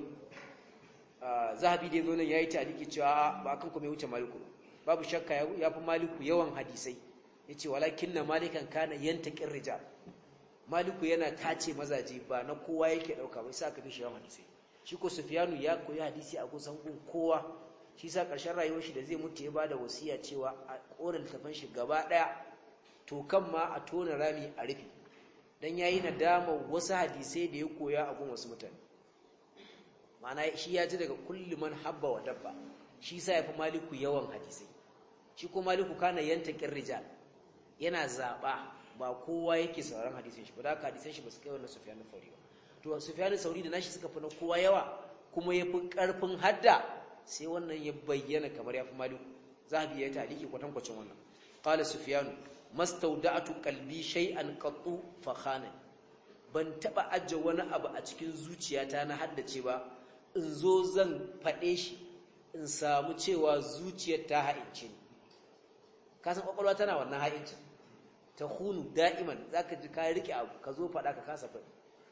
zahabi da zonan yayi taliki cewa ba akan komai wuce maliku babu shakka ya fi maliku yawan hadisai yace walakinna malikan kana yantaqir rijal maliku yana tace mazaje ba na kowa yake dauka ba sai aka fi shi yawan hadisai shi ko sufyanu ya koyi hadisi a kusan gun kowa shi sa ƙarshen rayuwar shi da zai mutu ya bada wasiya cewa a ƙorin littafin shi gaba ɗaya to kan ma a tona rami a rufe dan yayi nadama wasu hadisai da ya koya a gun wasu mutane ma'ana shi ya ji daga kulli man habba wa dabba shi sa ya fi maliku yawan hadisai shi ko maliku kana yanta rijal yana zaba ba kowa yake sauran hadisin shi ba da haka hadisan shi ba su kai wannan sufyan sauri ba to sufyan sauri da nashi suka fi na kowa yawa kuma ya fi ƙarfin hadda sai wannan ya bayyana kamar ya fi maliku zahabi ya taliki kwatankwacin wannan qala sufyanu mastawda'tu qalbi shay'an qattu fa khana ban taba ajje wani abu a cikin zuciyata na haddace ba in zo zan fade shi in samu cewa zuciyar ta ha'ince ni ka san kwakwalwa tana wannan ha'incin ta hunu da'iman zaka ji ka rike abu ka zo fada ka kasa fadi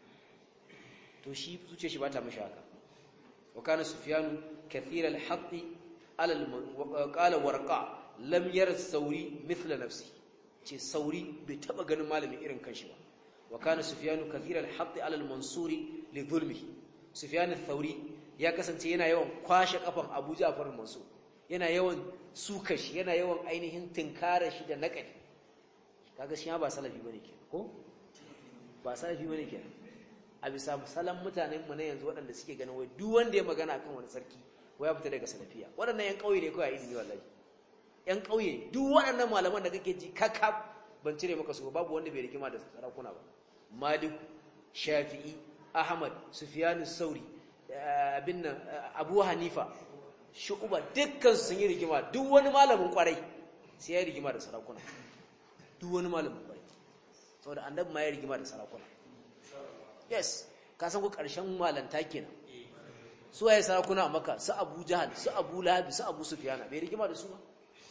to shi zuciyar shi ba ta mishi haka wa kana sufyanu كثير الحق على الم... قال ورقا لم ير الثوري مثل نفسه ce sauri bai taba ganin malamin irin kanshi ba wa kana sufyanu kathira al-hadd ala al-mansuri li dhulmihi sufyan al-thawri ya kasance yana yawan kwashe kafan Abu Ja'far al-Mansur yana yawan suka shi yana yawan ainihin tinkara shi da nakali kaga shi ba salafi bane ke ko ba salafi bane ke a bisa salan mutanen mu na yanzu waɗanda suke ganin wai duk wanda ya magana akan wani sarki wai ya fita daga salafiya waɗannan yan ƙauye ne kawai a izini wallahi yan ƙauye duk waɗannan malaman da kake ji kakab ban cire maka su babu wanda bai rikima da sarakuna ba malik shafi'i ahmad sufyan sauri abin nan abu hanifa shu'ba dukkan sun yi rigima duk wani malamin kwarai sai ya rigima da sarakuna duk wani malamin kwarai saboda annabi ma ya rigima da sarakuna yes ka san ku ƙarshen malanta kenan su waye sarakuna a maka su abu jahal su abu lahabi su abu sufiyana bai rigima da su ba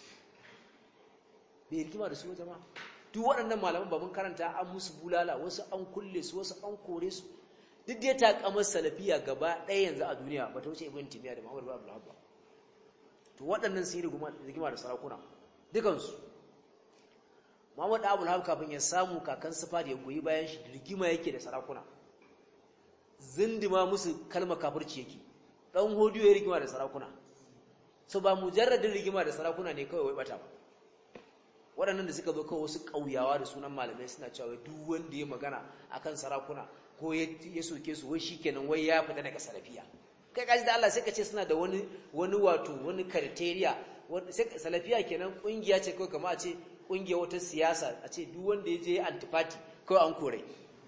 bai rigima da su ba jama'a duk waɗannan malaman ba mun karanta an musu bulala wasu an kulle su wasu an kore su duk dai ta kamar salafiya gaba ɗaya yanzu a duniya ba ta wuce ibn timiya da muhammad bin abdullah ba to waɗannan sun yi rigima da sarakuna dukansu muhammad abul hab kafin ya samu kakan sufa da ya goyi bayan shi rigima yake da sarakuna zindima musu kalmar kafirci yake dan hodiyo ya rigima da sarakuna so ba mujarradin rigima da sarakuna ne kawai wai bata ba waɗannan da suka zo kawai wasu ƙauyawa da sunan malamai suna cewa duk wanda ya magana akan sarakuna ko ya soke su wai shikenan wai ya fita daga salafiya kai kaji da Allah sai ka ce suna da wani wani wato wani criteria salafiya kenan kungiya ce kawai kamar a ce kungiya wata siyasa a ce duk wanda ya je antifati kawai an kore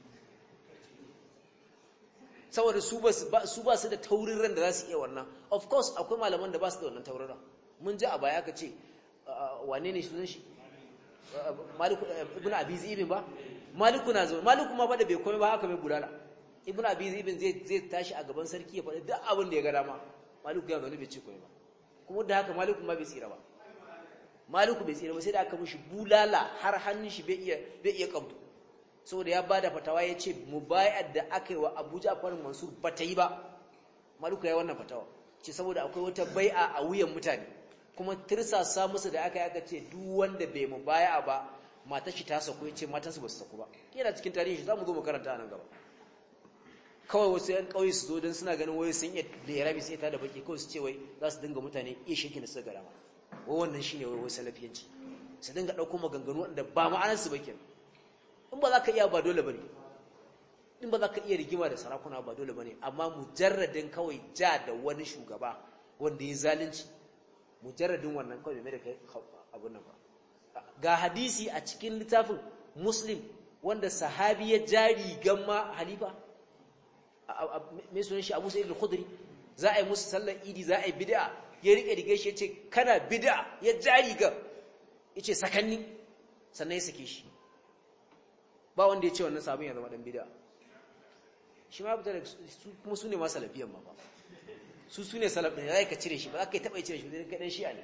saboda su ba su ba su da taurin ran da za su iya wannan of course akwai malaman da ba su da wannan taurin ran mun ji a baya ka ce wane ne sunan shi maliku ibn abi zibin ba maliku na zo maliku ma ba da bai komai ba haka mai bulala ibn abi zibin zai zai tashi a gaban sarki ya faɗi duk abin da ya ga dama maliku ya gani bai ce komai ba kuma da haka maliku ma bai tsira ba maliku bai tsira ba sai da aka mishi bulala har hannun shi bai iya bai iya kabdu saboda ya bada fatawa ya ce mubayar da aka yi wa Abu Ja'far Mansur ba ta yi ba maliku ya yi wannan fatawa ce saboda akwai wata bai'a a wuyan mutane kuma tirsasa musu da aka yi aka ce duk wanda bai mubaya ba matar shi ta sako ya ce matansu ba su sako ba yana cikin tarihi shi za mu zo mu karanta a nan gaba kawai wasu yan kauye su zo don suna ganin wai sun iya da ya rabi sai ta da baki kawai su ce wai za su dinga mutane iya shirki da suka gara ma wai wannan shine wai wai salafiyanci su dinga ɗauko maganganu wanda ba ma'anar su ba kenan in ba za ka iya ba dole bane in ba za ka iya rigima da sarakuna ba dole bane amma mujarradin kawai ja da wani shugaba wanda ya zalunci mujarradin wannan kawai mai da kai abun nan ba ga hadisi a cikin littafin muslim wanda sahabi ya jari gamma halifa mai sunan shi abu sa'id al-khudri za a yi musu sallar idi za a yi bid'a ya rike rigar shi yace kana bid'a ya jari ga yace sakanni sannan ya sake shi ba wanda ya ce wannan sabon ya zama dan bid'a shi ma fita da su kuma su ne ma salafiyan ma ba su su ne salaf ɗin za ka cire shi ba za ka yi taɓa cire shi wajen kaɗan shi'a ne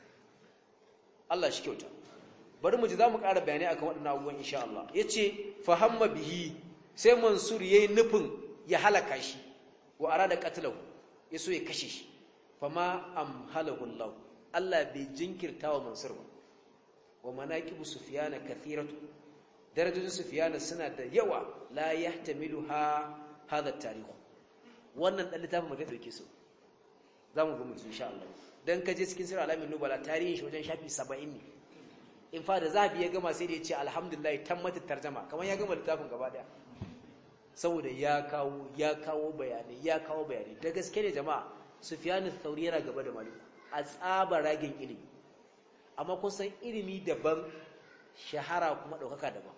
Allah shi kyauta bari mu ji za mu ƙara bayanai akan waɗannan abubuwan insha Allah ya ce fahamma bihi sai mansur ya yi nufin ya halaka shi wa ara da katilau ya so ya kashe shi fama am halahullahu Allah bai jinkirta wa mansur ba wa manaqibu sufyana kathiratu darajojin sufyana suna da yawa la yahtamiluha hadha at-tarikh wannan dan littafin mutum dauke su zamu ga mutum insha Allah dan kaje cikin sirr alamin nubala tarihin shi wajen shafi 70 ne in fa da zabi ya gama sai da ya ce alhamdulillah tammatat tarjuma kamar ya gama littafin gaba daya saboda ya kawo ya kawo bayanai ya kawo bayanai da gaske ne jama'a sufyanu thauri yana gaba da malik a tsaba ragin ilimi amma kun san ilimi daban shahara kuma daukaka daban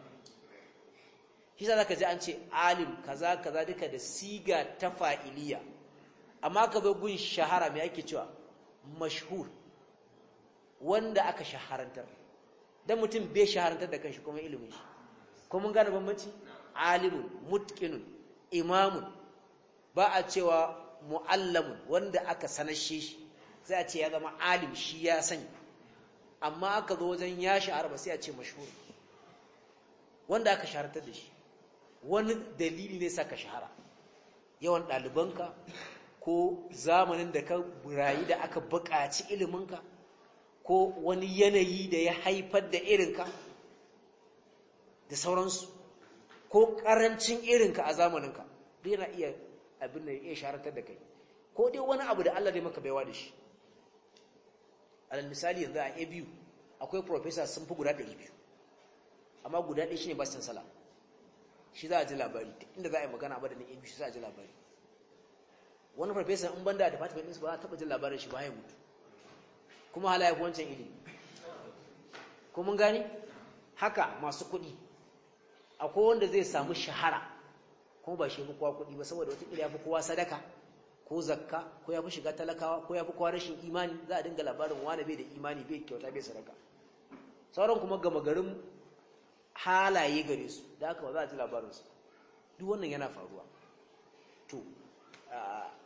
shi za ka ji an ce alim kaza kaza duka da siga ta fa'iliya amma ka zo gun shahara mai ake cewa mashhur wanda aka shaharantar dan mutum bai shaharantar da kanshi kuma ilimin shi ko mun gane bambanci alimun mutqinun imamun ba a cewa muallamun wanda aka sanashe shi sai a ce ya zama alim shi ya sani amma aka zo wajen ya shahara ba sai a ce mashhur wanda aka shaharantar da shi wani dalili ne saka shahara yawan ɗalibanka ko zamanin da ka rayu da aka buƙaci iliminka ko wani yanayi da ya haifar da irinka da sauransu ko ƙarancin irinka a zamaninka duk yana iya abin da ya sharatar da kai ko dai wani abu da Allah ne maka baiwa da shi alal misali yanzu a abu akwai professor sun fi guda 200 amma guda ɗaya shine bastin sala shi za a ji labari inda za a yi magana ba da ni abu shi za a ji labari wani professor in banda department ɗinsu ba za a taɓa jin labarin shi ba ya mutu kuma hala ya wancan ilimi ko mun gani haka masu kuɗi akwai wanda zai samu shahara kuma ba shi fi kowa kuɗi ba saboda wata ya fi kowa sadaka ko zakka ko ya fi shiga talakawa ko ya fi kowa rashin imani za a dinga labarin wani bai da imani bai kyauta bai sadaka sauran kuma gama garin halaye gare su da haka ba za a ji labarinsu duk wannan yana faruwa to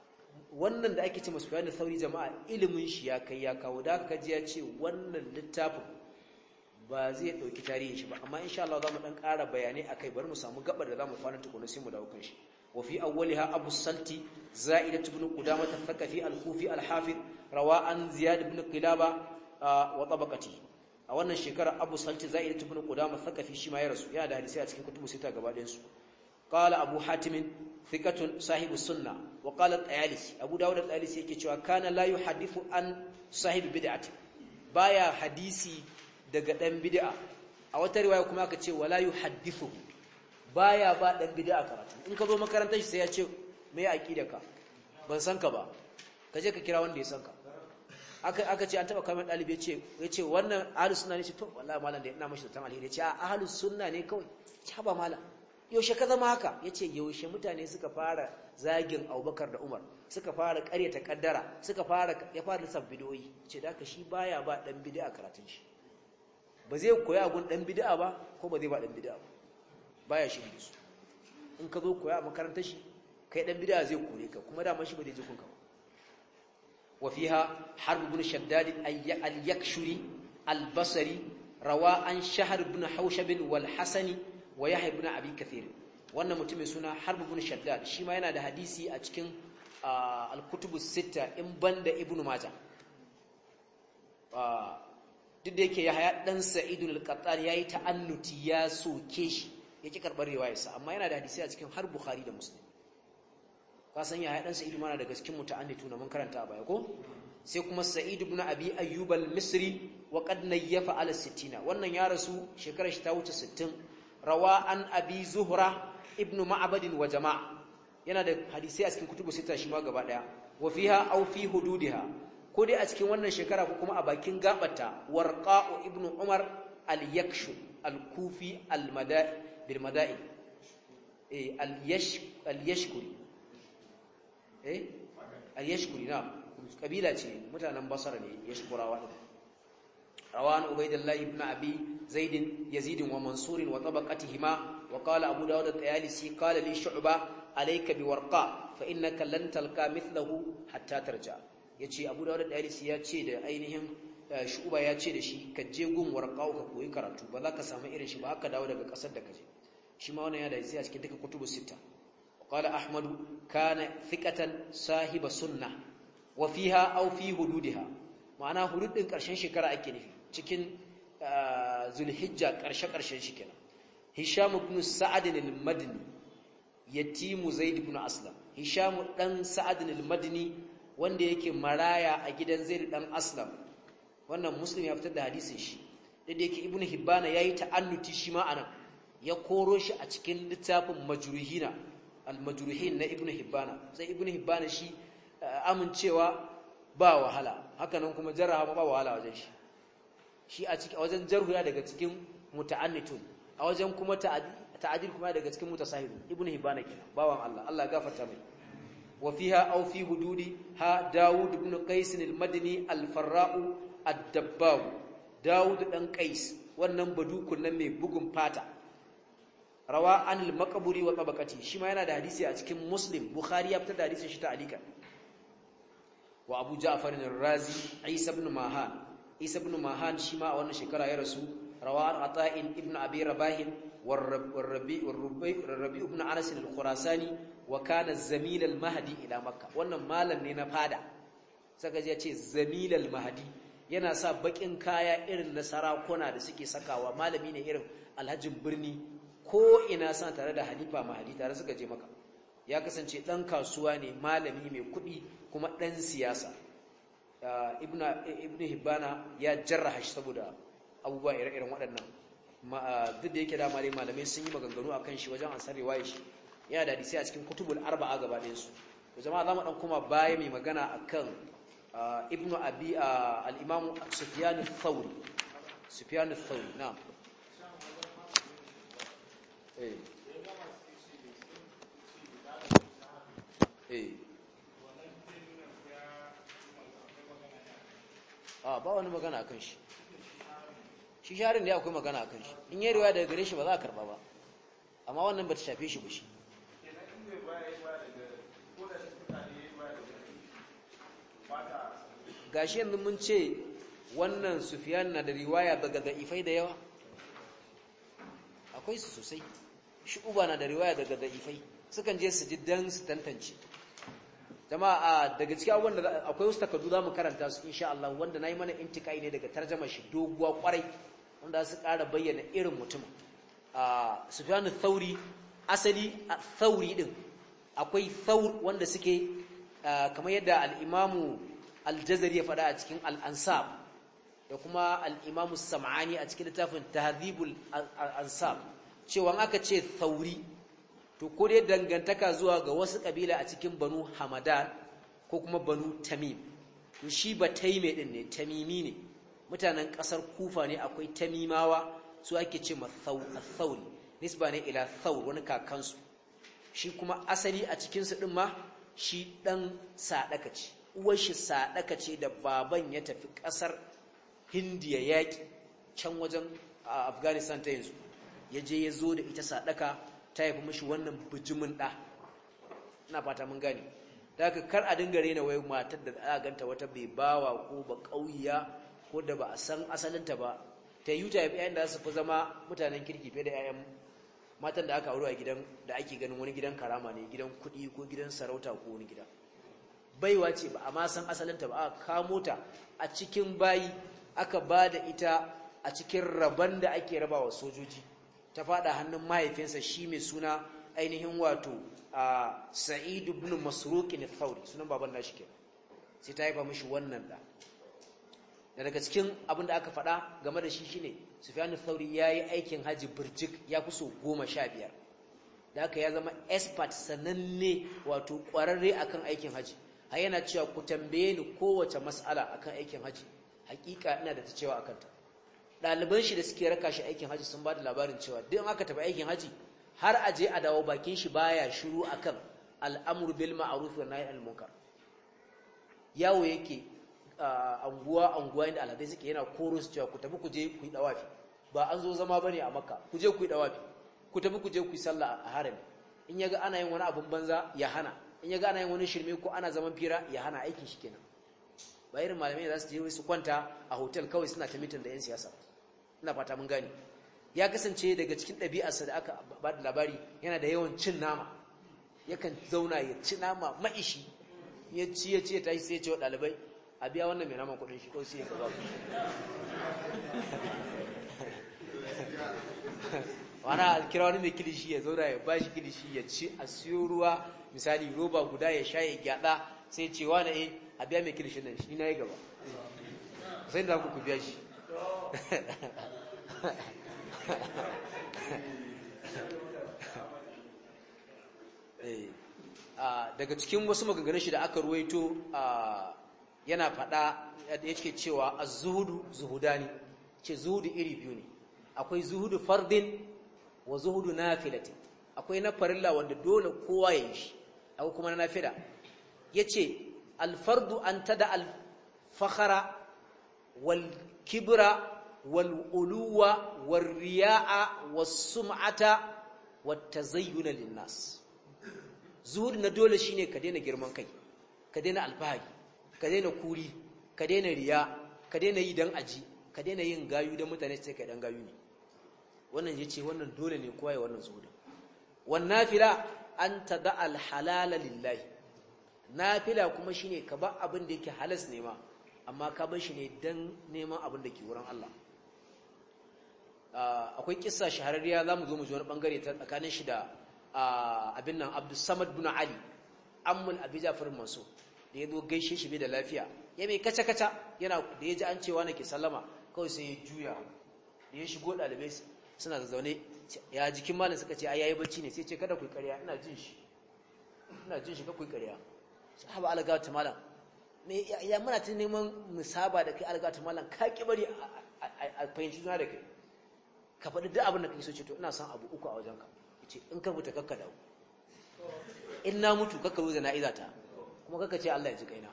wannan da ake ce masu bayanin sauri jama'a ilimin shi ya kai ya kawo da aka ji ya ce wannan littafin ba zai ɗauki tarihin shi ba amma insha Allah za mu ɗan ƙara bayanai a kai bari mu samu gabar da za mu kwana tukuna sai mu dawo kan shi wa fi awwaliha abu salti za'idat ibn qudamah al-thaqafi al-kufi al-hafiz rawa an ziyad ibn qilaba wa tabaqati a wannan shekara abu salti za'idat ibn qudamah al-thaqafi shi ma ya rasu yana da hadisi a cikin kutubu sita gaba ɗayan su qala abu hatim thiqatun sahibu sunna wa qala at-tayalisi abu dawud at-tayalisi yake cewa kana la yuhaddithu an sahibi bid'ati baya hadisi daga dan bid'a a wata riwaya kuma aka ce wala yuhaddithu baya ba dan bid'a karatu in ka zo makarantar shi sai ya ce me aqidaka ban san ka ba ka je ka kira wanda ya san ka aka aka ce an taba kamar dalibi yace yace wannan ahlus sunna ne ce to wallahi malam da ina mashi da tan alheri yace a ahlus sunna ne kawai ce ba malam yaushe ka zama haka yace yaushe mutane suka fara zagin Abubakar da Umar suka fara ƙaryata kaddara suka fara ya fara lissaf bidoyi ce da shi baya ba dan bid'a karatun shi ba zai koya gun dan bid'a ba ko ba zai ba dan bid'a ba baya shi da su in ka zo koya a makarantar shi kai dan bid'a zai kore ka kuma da shi ba zai ji kunka ba wa fiha harb ibn shaddad al-yakshuri al-basri rawa an shahr ibn haushab wal hasani wa yahya ibn abi kathir wannan mutumin suna harb ibn shaddad shi ma yana da hadisi a cikin al-kutubu sita in banda ibn majah duk da yake yahya dan sa'id al-qattan yayi ta'annuti ya soke shi yake karbar riwayarsa amma yana da hadisi a cikin har bukhari da muslim ka san yahya dan sa'id mana daga cikin muta'annitu na mun karanta a baya ko sai kuma sa'id ibn abi ayyub al-misri wa qad nayyafa ala 60 wannan ya rasu shekarar shi ta wuce 60 rawa an abi zuhra ibnu ma'badin wa jama'a yana da hadisi a cikin kutubu sita shi ma gaba daya wa fiha aw fi hududiha ko dai a cikin wannan shekara ko kuma a bakin gabata warqa'u ibnu umar al-yakshu al-kufi al-mada'i bil mada'i eh al-yash al-yashkuri eh al-yashkuri na kabila ce mutanen basara ne yashkurawa روان عبيد الله بن أبي زيد يزيد ومنصور وطبقتهما وقال أبو داود الطيالسي قال لي شعبة عليك بورقاء فإنك لن تلقى مثله حتى ترجع yace Abu Dawud al-Dalisi ya ce da ainihin Shu'ba ya ce da shi ka je gun warqa'u ka koyi karatu ba za ka samu irin shi ba haka dawo daga kasar da kaje shi ma wannan ya da sai a cikin duka kutubu sita qala Ahmad kana thiqatan sahiba sunnah wa fiha aw fi hududiha ma'ana hudud din karshen shekara ake nufi cikin zulhijja ƙarshe-ƙarshen shi kenan hisham ibn sa'ad al-madini yatimu zaid ibn aslam hisham dan sa'ad al-madini wanda yake maraya a gidan zaid dan aslam wannan muslim ya fitar da hadisin shi da yake ibn hibbana yayi ta'annuti shi ma anan ya koro shi a cikin littafin majruhina al-majruhin na ibn hibbana sai ibn hibbana shi amincewa ba wahala hakanan kuma jarraha ba wahala wajen shi shi a cikin wajen jarhu ya daga cikin muta'annitun a wajen kuma ta'adil kuma daga cikin mutasahib ibnu hibana kenan bawan Allah Allah ya gafarta mai wa fiha aw fi hududi ha daud ibn qais al-madini al-farra'u ad-dabbag daud dan qais wannan badukun nan mai bugun fata rawa an al-maqburi wa tabaqati shi ma yana da hadisi a cikin muslim bukhari ya fitar da hadisin shi ta alika wa abu ja'far ar-razi isa ibn mahan isa ibn mahan shi ma a wannan shekara ya rasu rawan ata'in ibn abi rabah warrabi warrabi ibn anas al-khurasani wa kana zamil al-mahdi ila makka wannan malam ne na fada saka ya ce zamil al-mahdi yana sa bakin kaya irin na sarakuna da suke sakawa malami ne irin alhajin birni ko ina sa tare da halifa mahdi tare suka je maka ya kasance dan kasuwa ne malami mai kuɗi kuma dan siyasa ibn hibbana ya jarraha shi saboda abubuwa ire-iren waɗannan duk da yake da malai malamai sun yi maganganu akan shi wajen ansar riwaya shi yana da hadisi a cikin kutubul arba'a gaba ɗayan su to jama'a zamu dan kuma baya mai magana akan ibnu abi al-imam sufyan ath-thawri sufyan ath-thawri na'am eh eh a ba wani magana akan shi shi sharin da akwai magana akan shi in yi riwaya daga gare shi ba za a karba ba amma wannan ba ta shafe shi ba shi gashi yanzu mun ce wannan Sufyan na da riwaya daga da'ifai da yawa akwai su sosai Shu'ba na da riwaya daga da'ifai sukan je su ji dan su tantance jama'a daga cikin abubuwan da akwai wasu takardu za mu karanta su insha Allah wanda nayi mana intikai ne daga tarjama shi doguwa kwarai wanda su ƙara bayyana irin mutum a Sufyan thauri asali thauri din akwai thaur wanda suke kamar yadda al-Imam al-Jazari ya faɗa a cikin al-Ansab da kuma al-Imam sam'ani a cikin littafin Tahdhibul Ansab cewa aka ce thauri to ko dai dangantaka zuwa ga wasu kabila a cikin banu hamadan ko kuma banu tamim to shi ba taime din ne tamimi ne mutanen kasar kufa ne akwai tamimawa su ake ce mathauli nisba ne ila thawr wani kakansu shi kuma asali a cikin su din ma shi dan sadaka ce uwar shi sadaka ce da baban ya tafi kasar hindiya yaki can wajen afghanistan ta yanzu ya je ya zo da ita sadaka ta haifi mashi wannan bijimin ɗa ina fata mun gane da haka kar a dinga rena wai matar da aka ganta wata bai bawa ko ba ƙauya ko da ba a san asalinta ba ta yi ta yayin da su fi zama mutanen kirki fiye da 'ya'yan matan da aka auro a gidan da ake ganin wani gidan karama ne gidan kuɗi ko gidan sarauta ko wani gida baiwa ce ba a ma san asalinta ba aka kamo ta a cikin bayi aka ba da ita a cikin rabon da ake rabawa sojoji ta fada hannun mahaifinsa shi mai suna ainihin wato a sa'id ibn masruq ne thawri sunan baban nashi ke sai ta haifa mishi wannan da da daga cikin abin da aka faɗa game da shi shine sufyan thawri yayi aikin haji burjik ya fi so 15 da haka ya zama expert sananne wato ƙwararre akan aikin haji har yana cewa ku tambaye ni kowace mas'ala akan aikin haji hakika ina da ta cewa akan ta ɗaliban shi da suke raka shi aikin haji sun ba da labarin cewa duk aka tafi aikin haji har a je a dawo bakin shi baya shiru akan al'amru bil ma'ruf wa nahy anil munkar yawo yake anguwa anguwa inda alhadai suke yana koro su cewa ku tafi ku je ku yi dawafi ba an zo zama bane a makka ku je ku yi dawafi ku tafi ku je ku yi sallah a harami in yaga ana yin wani abun banza ya hana in yaga ana yin wani shirme ko ana zaman fira ya hana aikin shi kenan ba irin malamai za su je su kwanta a hotel kawai suna ta mitin da 'yan siyasa ina fata mun gani ya kasance daga cikin ɗabi'arsa da aka ba da labari yana da yawan cin nama yakan zauna ya ci nama maishi ya ci ya ci ya tashi sai ya ce wa ɗalibai a biya wannan mai naman kuɗin shi ko sai ya gaba wana kira wani mai kilishi ya zauna ya ba shi kilishi ya ci a siyo ruwa misali roba guda ya sha ya gyada sai ce wani eh a biya mai kilishin nan shi na yi gaba sai da ku biya shi daga cikin wasu maganganun shi da aka ruwaito yana fada ya ce cewa az-zuhudu zuhudani ce zuhudu iri biyu ne akwai zuhudu fardin wa zuhudu nafilatin akwai na farilla wanda dole kowa ya yi shi akwai kuma na nafila yace alfardu an tada alfakhara wal kibra wal uluwa war riya'a was sum'ata wat tazayyun lin nas zuhud na dole shine ka daina girman kai ka daina alfahari ka daina kuri ka daina riya ka daina yi dan aji ka daina yin gayu dan mutane sai kai dan gayu ne wannan yace wannan dole ne kowa ya wannan zuhud wan nafila an tada al halala lillahi nafila kuma shine ka ba abin da yake halas ne ma amma ka bar shi ne dan neman abin da ke wurin Allah akwai kissa shahararriya zamu zo mu ji wani bangare ta tsakanin shi da abin nan Abdus Samad bin Ali ammul Abi Ja'far Mansur da yazo gaishe shi bai da lafiya ya mai kaca kaca yana da yaji an cewa nake sallama kawai sai ya juya da ya shigo dalibai suna zaune ya jikin malam suka ce ai yayi bacci ne sai ce kada ku yi ƙarya ina jin shi ina jin shi ka ku yi ƙarya sahaba algawata malam me ya muna ta neman musaba da kai algawata malam ka ki bari a fahimci juna da kai ka faɗi duk abin da kake so ce to ina son abu uku a wajenka yace in ka mutu kakka dawo in na mutu kakka zo da na'iza ta kuma kakka ce Allah ya ji kaina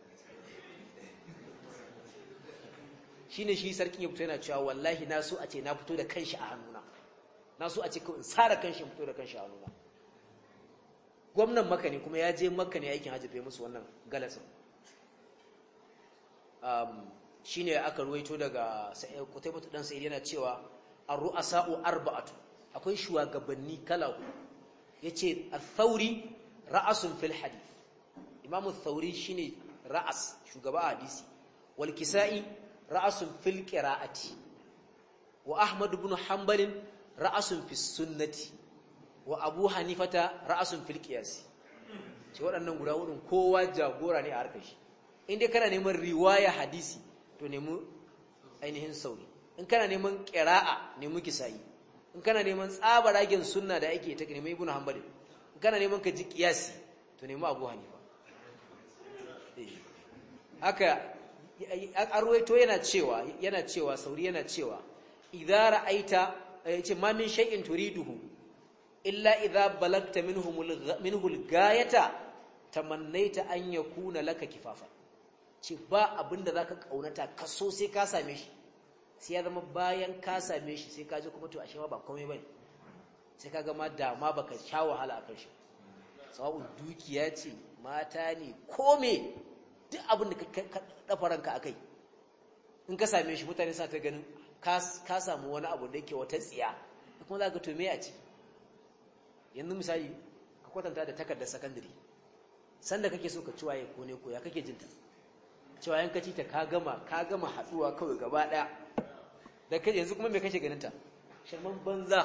shine shi sarkin ya fito yana cewa wallahi na so a ce na fito da kanshi a hannuna na so a ce in sara kanshi fito da kanshi a hannuna gwamnan maka ne kuma ya je maka ne aikin hajji bai musu wannan galasin shine aka ruwaito daga Qutaybah dan Sa'id yana cewa ar-ru'asa'u arba'atu akwai shugabanni kala yace al-thawri ra'asun fil hadith imamu al-thawri shine ra'as shugaba hadisi wal kisa'i ra'asun fil qira'ati wa ahmad ibn hanbal ra'asun fis sunnati wa abu hanifata ra'asun fil qiyas ce waɗannan guda hudun kowa jagora ne a harkar shi in dai kana neman riwaya hadisi to nemi ainihin sauri in kana neman qira'a nemi kisa'i in kana neman tsabaragen sunna da ake ta nemi ibn hanbal in kana neman ka ji qiyasi to nemi abu hanifa haka arwaito yana cewa yana cewa sauri yana cewa idza ra'aita yace ma min shay'in turiduhu illa idza balagta minhu minhu al-gayata tamannaita an yakuna laka kifafa ce ba abinda zaka kaunata kaso sai ka same shi sai ya zama bayan ka same shi sai ka ji kuma to ashe ma ba komai bane sai ka ga ma dama baka sha wahala akan shi sawabun dukiya ce mata ne kome duk abin da ka dafa ranka akai in ka same shi mutane sa ta ganin ka samu wani abu da yake wata tsiya kuma za ka to me a ci yanzu misali ka kwatanta da takardar sakandare sanda kake so ka ci waye ko ne ko ya kake jinta cewa yan kaci ta ka gama ka gama haduwa kawai gaba daya da kai yanzu kuma me kake ganin ta sharman banza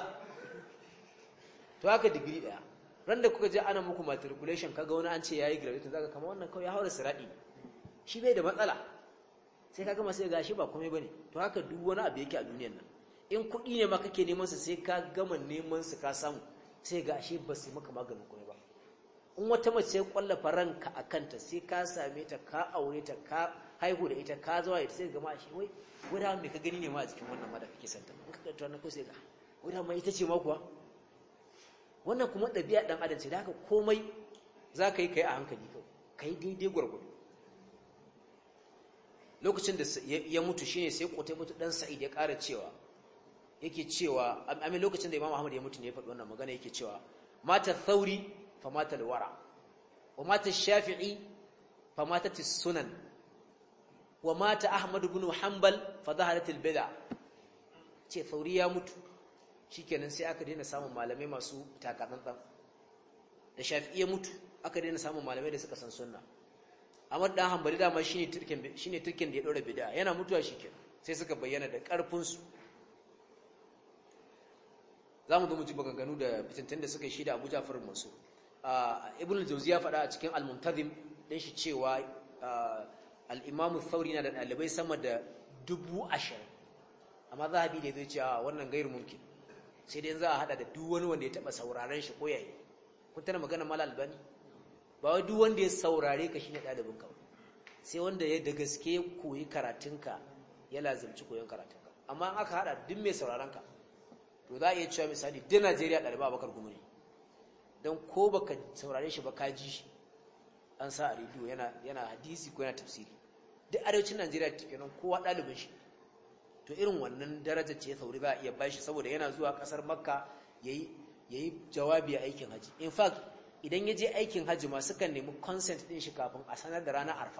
to haka digiri daya ran da kuka je ana muku matriculation kaga wani an ce yayi graduate zaka kama wannan kawai ya haura siradi shi bai da matsala sai ka gama sai gashi ba komai bane to haka duk wani abu yake a duniyar nan in kuɗi ne ma kake neman su sai ka gama neman su ka samu sai gashi ba su maka maganin komai ba in wata mace sai kwallafa ranka a kanta sai ka same ta ka aure ta ka haihu da ita ka zuwa ita sai gama shi wai wai da me ka gani ne ma a cikin wannan ma da kake santa in ka kanta na ko sai ga wai da ma ita ce ma kuwa wannan kuma ɗabi'a ɗan adam ce da haka komai za ka yi ka yi a hankali ka yi daidai gwargwado lokacin da ya mutu shine sai kotai mutu dan sa'id ya ƙara cewa yake cewa amin lokacin da imam ahmad ya mutu ne ya faɗi wannan magana yake cewa mata thauri fa mata alwara wa mata shafi'i fa mata sunan wa mata ahmad ibn hanbal fa zaharat albid'a ce thauri ya mutu shikenan sai aka daina samun malamai masu takatsantsan da shafi'i ya mutu aka daina samun malamai da suka san sunna Ahmad dan Hanbali dama shine turkin shine turkin da ya daura bid'a yana mutuwa shikenan sai suka bayyana da karfin su zamu zo mu ji maganganu da fitintun da suka yi shi da Abu Ja'far Mansur Ibn al-Jawzi ya faɗa a cikin Al-Muntazim din shi cewa al-Imam Thawri na da dalibai sama da dubu ashirin amma zahabi da zai ce wannan gairu mumkin sai dai za a hada da duk wani wanda ya taba sauraron shi ko yayi kun tana magana mal albani ba wai duk wanda ya saurare ka shine dalibin ka sai wanda ya da gaske koyi karatunka ya lazimci koyon karatunka amma in aka hada duk mai sauraron ka to za a iya cewa misali duk Najeriya daliba Abubakar Gumi ne dan ko baka saurare shi ba ka ji shi an sa a rediyo yana yana hadisi ko yana tafsiri duk arewacin Najeriya kenan kowa dalibin shi to irin wannan daraja ce sauri za a iya bashi saboda yana zuwa kasar Makka yayi yayi jawabi a aikin haji in fact idan ya je aikin hajji ma sukan nemi consent din shi kafin a sanar da ranar arfa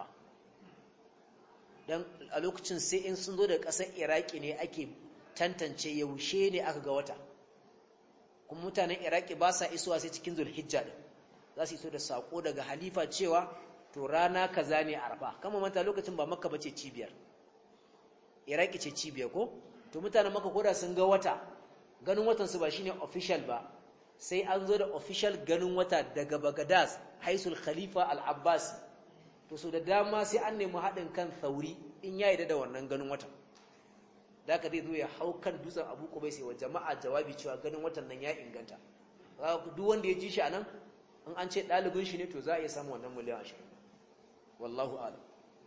don a lokacin sai in sun zo da ƙasar iraki ne ake tantance yaushe ne aka ga wata kuma mutanen iraki ba sa isowa sai cikin zulhijja din za su iso da sako daga halifa cewa to rana kaza ne arfa kama manta lokacin ba makka bace cibiyar iraki ce cibiyar ko to mutanen makka koda sun ga wata ganin watan su ba shine official ba sai an zo da official ganin wata daga Bagadas haisul khalifa al-Abbas to so da dama sai an nemi haɗin kan sauri in ya yi da wannan ganin watan da aka zai zo ya hau kan dutsen abu kubai sai wa jama'a jawabi cewa ganin watan nan ya inganta duk wanda ya ji shi a nan in an ce ɗalibin shi ne to za a iya samun wannan miliyan ashirin wallahu alam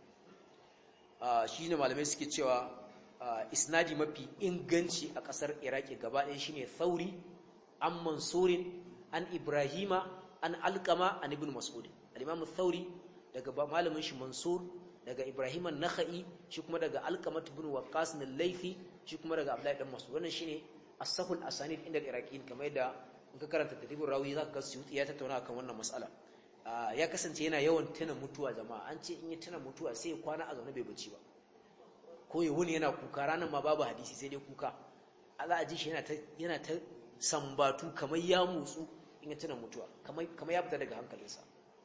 shi ne malamai suke cewa isnadi mafi inganci a ƙasar iraki gaba ɗaya shine sauri an mansurin an ibrahima an alkama an ibn mas'ud al-imam thauri daga malamin shi mansur daga ibrahim an-nakhai shi kuma daga alqamat ibn waqqas al-laythi shi kuma daga abdullahi dan mas'ud wannan shine as-sahul asanid inda al-iraqin kamar yadda in ka karanta tadribur rawi zaka ga suyuti ya tattauna kan wannan mas'ala ya kasance yana yawan tuna mutuwa jama'a an ce in ya tuna mutuwa sai ya kwana a zaune bai bacci ba ko ya wuni yana kuka ranar ma babu hadisi sai dai kuka Allah a ji shi yana ta sambatu kamar ya motsu in ya tuna mutuwa kamar ya fita daga hankalinsa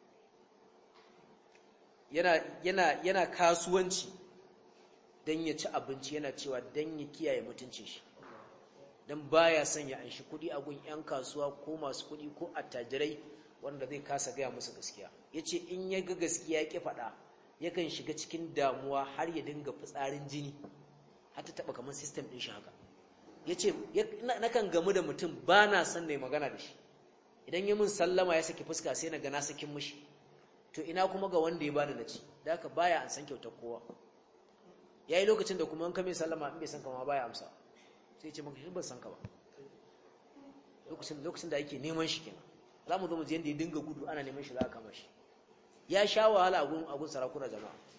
yana kasuwanci don ya ci abinci yana cewa don ya kiyaye mutuncin shi don baya son ya anshi kuɗi a gun 'yan kasuwa ko masu kuɗi ko attajirai wanda zai kasa gaya musu gaskiya ya ce in ya ga gaskiya ya ƙi faɗa yakan shiga cikin damuwa har ya dinga fitsarin jini har ta taɓa kamar sistem ɗin shi haka ya ce nakan gamu da mutum ba na son na yi magana da shi idan ya min sallama ya saki fuska sai na gana sakin mushi to ina kuma ga wanda ya bani na ci da haka baya an san kyautar kowa ya yi lokacin da kuma an kame sallama in bai san kama baya amsa sai ce maka shi ban san ka ba lokacin da ake neman shi kenan za mu zo mu je yadda ya dinga gudu ana neman shi za a kama shi ya sha wahala a gun sarakuna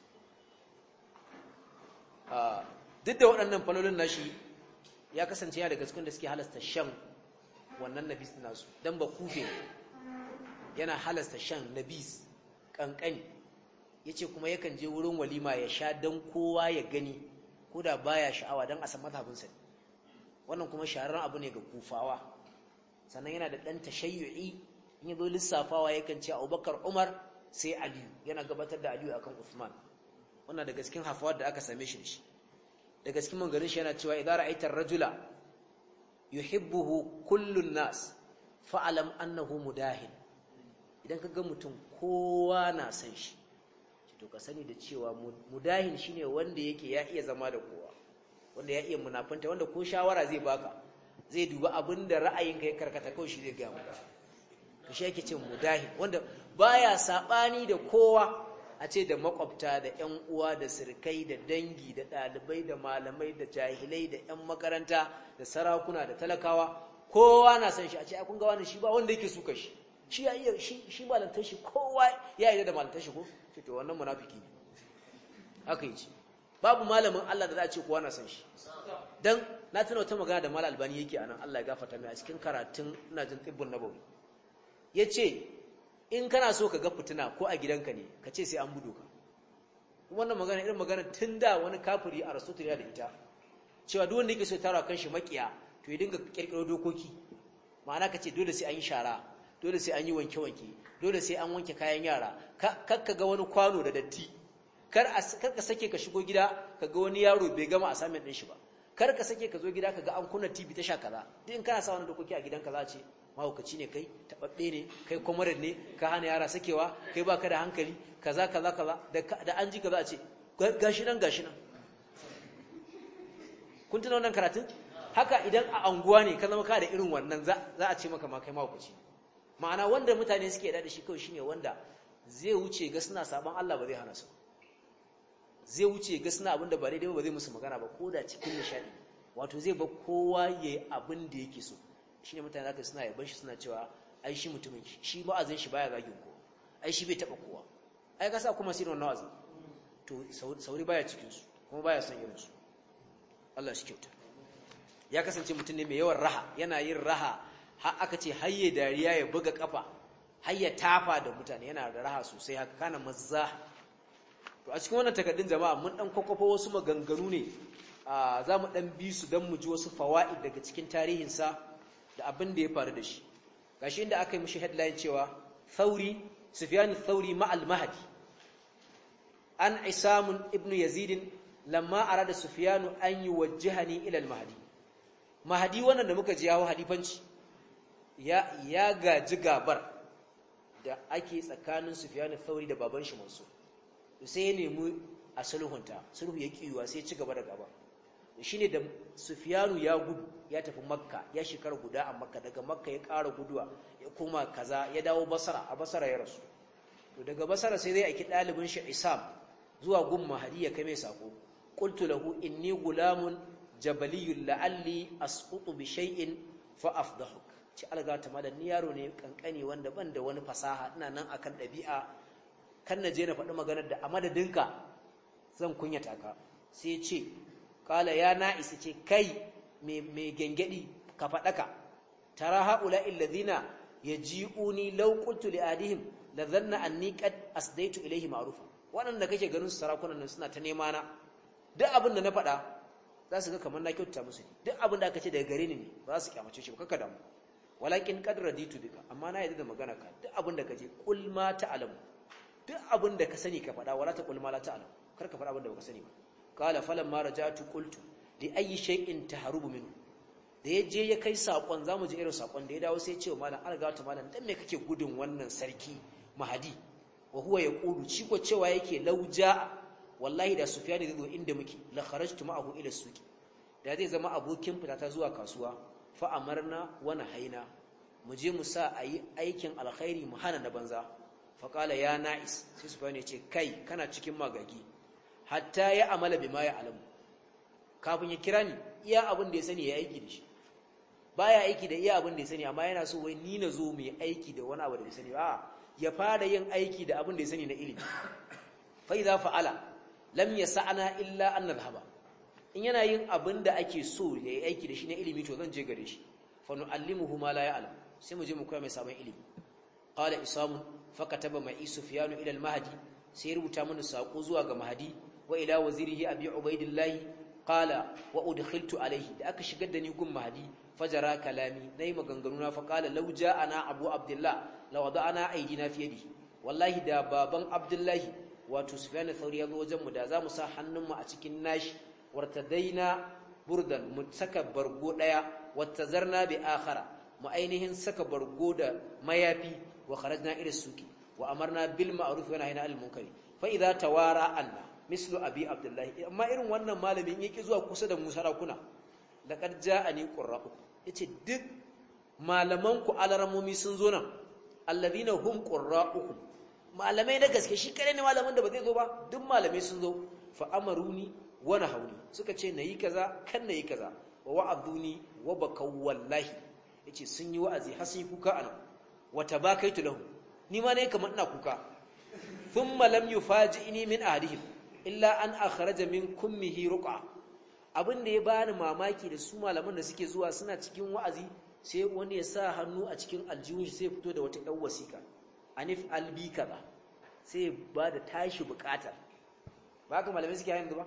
jama'a duk da waɗannan falolin nashi ya kasance ya daga cikin da suke halasta shan wannan nabis nasu don ba kufe yana halasta shan nabis ƙanƙani ya ce kuma yakan je wurin walima ya sha don kowa ya gani ko da baya sha'awa don a san mazhabinsa wannan kuma shahararren abu ne ga kufawa sannan yana da ɗan tashayyu'i in ya zo lissafawa yakan ce abubakar umar sai aliyu yana gabatar da aliyu akan usman wannan daga cikin hafawar da aka same shi da shi daga cikin mangarin shi yana cewa idan ra'aitar rajula yuhibbuhu kullun nas fa'alam annahu mudahin idan ka ga mutum kowa na san shi to ka sani da cewa mudahin shine wanda yake ya iya zama da kowa wanda ya iya munafanta wanda ko shawara zai baka zai duba abin da ra'ayinka ya karkata kawai shi zai gaya maka to shi yake ce mudahin wanda baya sabani da kowa a ce da makwabta da ƴan uwa da sirkai da dangi da ɗalibai da malamai da jahilai da ƴan makaranta da sarakuna da talakawa kowa na san shi a ce ai kun ga wani shi ba wanda yake suka shi shi ya iya shi shi malantar shi kowa ya yi da malantar shi ko ce to wannan munafiki ne haka yi ce babu malamin Allah da za a ce kowa na san shi dan na tuna wata magana da malam albani yake anan Allah ya gafarta mai a cikin karatun ina jin tibbun nabawi yace in kana so ka ga fitina ko a gidanka ne ka ce sai an budo ka wannan magana irin magana tun da wani kafiri a rasul ya da ita cewa duk wanda yake so ya tara kan shi makiya to ya dinga kirkiro dokoki ma'ana ka ce dole sai an yi shara dole sai an yi wanke-wanke dole sai an wanke kayan yara kar ka ga wani kwano da datti kar ka sake ka shigo gida ka ga wani yaro bai gama assignment din shi ba kar ka sake ka zo gida ka ga an kunna TV ta sha kaza duk in kana sa wani dokoki a gidanka za a ce mahaukaci ne kai tababbe ne kai kwamarar ne ka hana yara sakewa kai baka da hankali kaza kaza kaza da an ji kaza a ce gashi nan gashi nan kun tuna wannan karatun haka idan a anguwa ne ka zama ka da irin wannan za a ce maka ma kai mahaukaci ma'ana wanda mutane suke da shi kawai shine wanda zai wuce ga suna saban Allah ba zai hana su zai wuce ga suna abin da ba daidai ba zai musu magana ba ko da cikin nishadi wato zai ba kowa yayi abin da yake so shine mutane zaka suna yaban shi suna cewa ai shi mutumin shi wa'azin shi baya zagin ko ai shi bai taba kowa ai ka sa kuma sai wannan wa'azi to sauri baya cikin su kuma baya son irin su Allah shi kyauta ya kasance mutum ne mai yawan raha yana yin raha har aka ce hayye dariya ya buga kafa hayya tafa da mutane yana da raha sosai haka kana mazza to a cikin wannan takaddun jama'a mun dan kwakwafa wasu maganganu ne za mu dan bi su dan mu ji wasu fawaid daga cikin tarihinsa da abin da ya faru da shi gashi inda aka yi mishi headline cewa Thauri Sufyan Thauri ma'al Mahdi an Isam ibn Yazid lamma arada Sufyan an yuwajjihani ila al-Mahdi Mahdi wannan da muka ji yawo hadifanci ya ya gaji gabar da ake tsakanin Sufyan Thauri da baban shi Mansur sai ya nemi a sulhunta sulhu ya kiyuwa sai ya ci gaba da gaba shine da Sufyanu ya gudu ya tafi Makka ya shekara guda a Makka daga Makka ya ƙara guduwa ya koma kaza ya dawo Basra a Basra ya rasu to daga Basra sai zai aiki ɗalibin shi Isam zuwa gun Mahdi ya kai mai sako qultu lahu inni gulamun jabaliyyun la'alli asqutu bi shay'in fa afdahuk ci alga ta madan ni yaro ne kankani wanda ban da wani fasaha ina nan akan ɗabi'a kan na je na faɗi maganar da a madadinka zan kunyata ka sai ce kala ya na'isi ce kai mai gengedi ka faɗaka tara haula illazina yaji'uni law qultu li adihim la dhanna anni qad asdaitu ilayhi ma'rufa waɗanda kake ganin su sarakunan nan suna ta nema na duk abin da na faɗa za su ga kamar na kyautata musu duk abin da aka ce daga gare ni ne ba za su kyamace shi ba kaka damu walakin qad raditu bika amma na yadda da magana ka duk abin da kaje kul ma ta'lamu duk abin da ka sani ka faɗa wala ta kul ma la ta'lamu kar ka faɗa abin da baka sani ba qala falamma raja'tu qultu li ayyi shay'in taharubu minhu da ya je ya kai sakon zamu ji irin sakon da ya dawo sai ya ce wa malam alga ta malam dan me kake gudun wannan sarki mahadi wa huwa yaqulu ci ko cewa yake lauja wallahi da sufyan zai zo inda muke la kharajtu ma'ahu ila suqi da zai zama abokin fitata zuwa kasuwa fa amarna wa nahaina mu je mu sa ayi aikin alkhairi mu hana na banza fa qala ya na'is sai sufyan ya ce kai kana cikin magagi hatta ya amala bima ya alamu kafin ya kira ni iya abin da ya sani ya aiki da shi baya aiki da iya abin da ya sani amma yana so wai ni na zo mu yi aiki da wani abu da ya sani ba ya fara yin aiki da abin da ya sani na ilimi fa idza fa'ala lam yas'ana illa an nadhhaba in yana yin abin da ake so ya yi aiki da shi na ilimi to zan je gare shi fa nu'allimuhu ma la ya'lam sai mu je mu koya mai sabon ilimi qala isamu fa kataba mai sufyanu ila al-mahdi sai rubuta mana sako zuwa ga mahdi wa ila wazirihi abi ubaidillah qala wa udkhiltu alayhi da aka shigar da ni gun mahdi fajara kalami nayi maganganu na fa qala law ja'ana abu abdullah law wada'ana aydina fi yadihi wallahi da baban abdullahi wato sufyan thauri yazo wajen mu da zamu sa hannunmu a cikin nashi wartadaina burdan mu saka bargo daya wattazarna bi akhara mu ainihin saka bargo da mayafi wa kharajna ila suki wa amarna bil ma'ruf wa nahayna 'anil munkari fa idza tawara anna mislu abi abdullahi amma irin wannan malamin yake zuwa kusa da mu sarakuna laqad ja'ani qurra'u yace duk malaman ku alaramomi sun zo nan alladhina hum qurra'ukum malamai na gaske shi kare ne malamin da ba zai zo ba duk malamai sun zo fa amaruni wa nahawni suka ce nayi kaza kan nayi kaza wa wa'aduni wa bakaw wallahi yace sun yi wa'azi har sun yi kuka anan wa tabakaitu lahu ni ma ne kamar ina kuka thumma lam yufaji'ni min ahadihim illa an akhraja min kummihi ruqa abin da ya bani mamaki da su malaman da suke zuwa suna cikin wa'azi sai wani ya sa hannu a cikin aljihun shi sai fito da wata ɗan wasiƙa anif albi kaza sai ba da tashi buƙatar ba ka malamai suke yanzu ba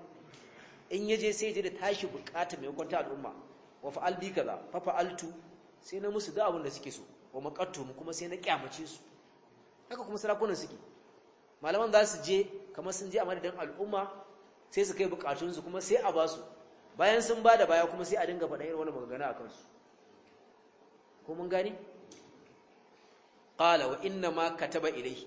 in yaje sai ya da tashi buƙatar mai kwanta al'umma wa fa'al bi kaza fa fa'altu sai na musu da abin da suke so wa maqattu kuma sai na kyamace su haka kuma sarakunan suke malaman za su je kamar sun je a madadin al'umma sai su kai bukatunsu kuma sai a ba su bayan sun ba da baya kuma sai a dinga faɗa irin wani magana a kansu ko mun gani qala wa inna ma kataba ilayhi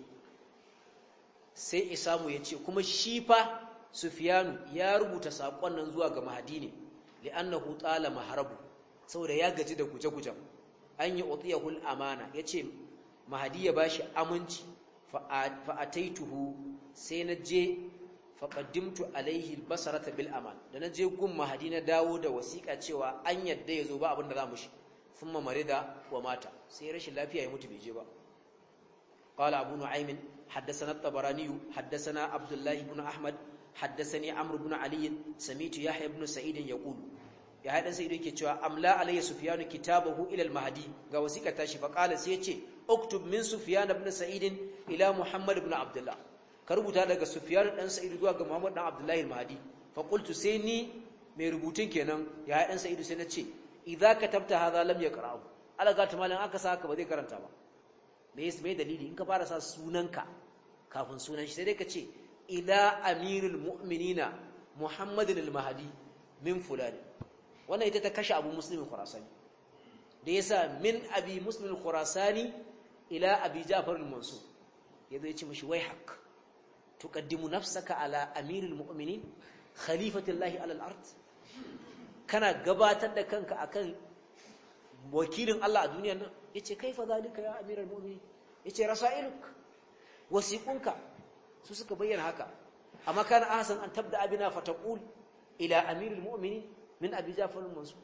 sai isamu ya ce kuma shi fa sufyanu ya rubuta sakon nan zuwa ga mahadi ne li'annahu tala maharabu saboda ya gaji da guje-gujen an yi utiyahul amana yace mahadi ya bashi aminci fa'ataituhu sai na je faƙaddimtu alaihi basarata bil aman da na je gun mahadi na dawo da wasiƙa cewa an yadda ya zo ba abin da za mu shi sun mamare da wa mata sai rashin lafiya ya mutu bai je ba قال أبو نعيم حدثنا الطبراني حدثنا عبد الله بن أحمد حدثني عمرو بن علي سميت يحيى بن سعيد يقول يحيى بن سعيد yake cewa amla alayya sufyan kitabahu ila al-mahdi ga wasiƙa tashi fa qala sai yace uktub min sufyan ibn sa'id ila muhammad ibn abdullah ka rubuta daga sufyan dan sa'id zuwa ga muhammad dan abdullah al-mahdi fa qultu sai ni mai rubutun kenan ya dan sa'id sai nace idza katabta hadha lam yaqra'u alaga ta malan aka saka ba zai karanta ba me yasa mai dalili in ka fara sa sunanka kafin sunan shi sai dai ka ce ila amirul mu'minina muhammadin al-mahdi min fulani wannan ita ta kashe abu muslimin khurasani da yasa min abi muslimin khurasani ila abi ja'far al-mansur yazo ya ce mishi wai hak tuqaddimu nafsaka ala amirul mu'minin khalifatillahi ala al-ard kana gabatar da kanka akan wakilin Allah a duniyar nan yace kaifa zalika ya amiral mu'minin yace rasailuk wasiqunka su suka bayyana haka amma kana ahsan an tabda abina fataqul ila amiril mu'minin min abi jafar mansur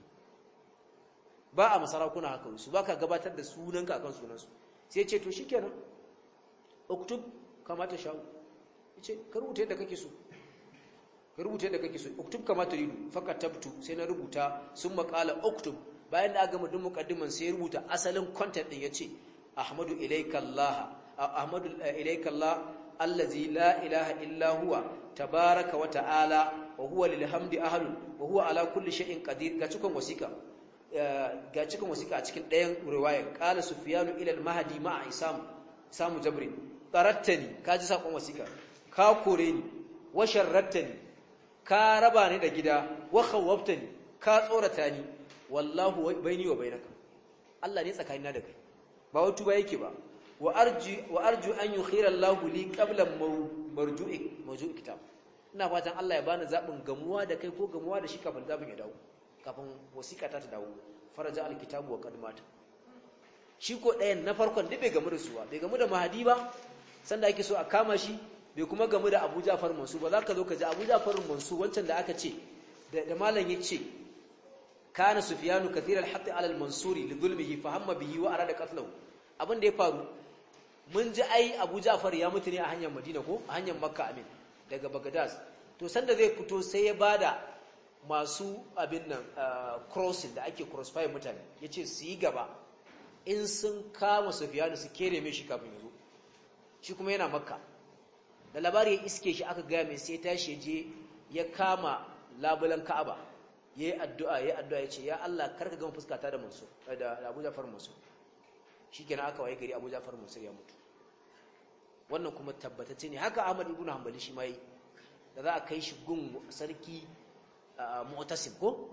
ba a masarakuna haka su baka gabatar da sunanka akan sunansu sai yace to shikenan uktub kama ta sha'u yace ka rubuta yadda kake so ka rubuta yadda kake so uktub kama ta ridu fakatabtu sai na rubuta sun maqala uktub bayan da aka gama duk muqaddiman sai ya rubuta asalin content din yace ahmadu ilayka allah ahmadu ilayka Allah allazi la ilaha illa huwa tabaraka wa ta'ala wa huwa lil hamdi ahlun wa huwa ala kulli shay'in qadir ga cikon wasika ga cikon wasika a cikin ɗayan riwayar qala sufyanu ila al mahdi ma'a isam samu jabrin qarattani kaji sakon wasika ka kore ni wa sharrattani ka raba ni da gida wa khawwaftani ka tsorata ni wallahu baini wa bainaka Allah ne tsakanina da kai ba wato ba yake ba wa arju wa arju an yukhira Allahu li qabla marju'i marju'i kitab ina fatan Allah ya bani zabin gamuwa da kai ko gamuwa da shi kafin zabin ya dawo kafin wasiƙa ta ta dawo faraja alkitabu wa qad mata shi ko ɗayan na farkon duk bai gamu da su ba bai gamu da mahadi ba sanda ake so a kama shi bai kuma gamu da Abu Ja'far Mansur ba za ka zo ka ji Abu Ja'far Mansur wancan da aka ce da malam ya ce kana Sufyanu kathir al-hatt ala al-Mansuri li dhulmihi fa hamma bihi wa arada qatlahu abin da ya faru mun ji ai Abu Ja'far ya mutu ne a hanyar Madina ko a hanyar Makka amin daga Baghdad to sanda zai fito sai ya bada masu abin nan crossing da ake crossfire mutane yace su yi gaba in sun kama Sufyanu su kere mai shi kafin ya zo shi kuma yana Makka da labari ya iske shi aka gaya mai sai tashi je ya kama labulan Ka'aba yayi addu'a yayi addu'a yace ya Allah karka gama fuskata da Mansur da Abu Ja'far Mansur shikenan aka waye gari Abu Ja'far Mansur ya mutu wannan kuma tabbatacce ne haka Ahmad ibn Hanbali shi mai da za a kai shi gun sarki Mu'tasim ko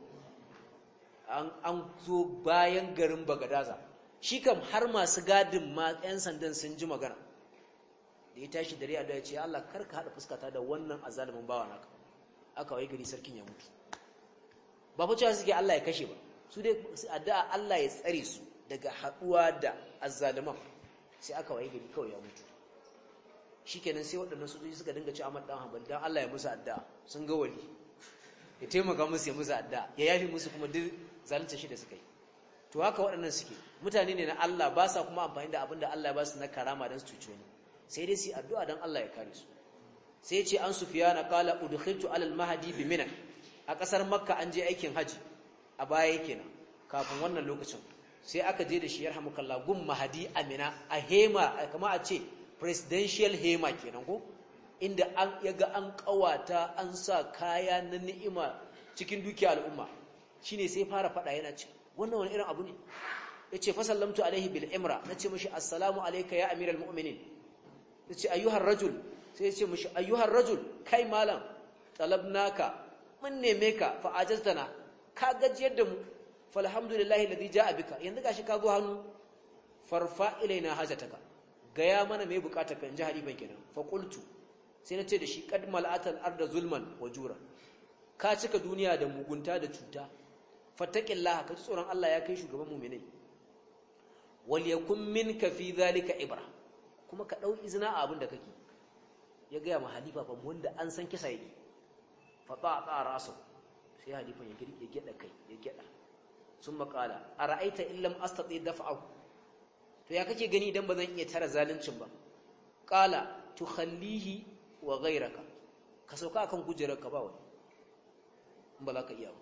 an an zo bayan garin Bagadaza shi kam har masu gadin ma ƴan sandan sun ji magana da ya tashi dare addu'a ya ce Allah karka hada fuskata da wannan azalimin bawa naka aka waye gari sarkin ya mutu ba fa cewa suke Allah ya kashe ba su dai addu'a Allah ya tsare su daga haduwa da azzaliman sai aka waye gari kawai ya mutu shikenan sai waɗannan sojoji suka dinga ci Ahmad dan Hanbal dan Allah ya musu addu'a sun ga wali ya taimaka musu ya musu addu'a ya yafi musu kuma duk zalunta shi da suka yi to haka waɗannan suke mutane ne na Allah ba sa kuma amfani da abin da Allah ya ba su na karama dan su cuce ni sai dai su addu'a dan Allah ya kare su sai ce an sufiyana qala udkhiltu alal mahdi bi mina a kasar makka an je aikin haji a baya kenan kafin wannan lokacin sai aka je da shi yarhamukallah gun mahdi amina a hema kama a ce presidential hema kenan ko inda an yaga an kawata an sa kaya na ni'ima cikin dukiya al'umma shine sai fara fada yana ce wannan wani irin abu ne yace fa sallamtu alaihi bil imra nace mishi assalamu alayka ya amiral mu'minin yace ayyuhar rajul sai yace mishi ayyuhar rajul kai malam talabnaka mun neme ka fa ajaztana ka gajiyar da mu falhamdulillahi alladhi jaa bika yanzu gashi ka zo hannu farfa ilaina hajataka gaya mana me bukatar kan jihar ban kenan fa qultu sai nace da shi qad mal'atal arda zulman wa jura ka cika duniya da mugunta da cuta fattaqillaha ka tsoron Allah ya kai shugaban mu'minai wal yakun minka fi dhalika ibra kuma ka dau izina a abin da kake ya gaya ma halifa fa wanda an san kisa yake fa ta ta rasu sai halifan ya girke ya geda kai ya geda sun makala ara'aita illam astati daf'ahu to ya kake gani idan bazan iya tara zaluncin ba qala tukhallihi wa ghayraka ka sauka akan kujerar ka ba wani in ba za ka iya ba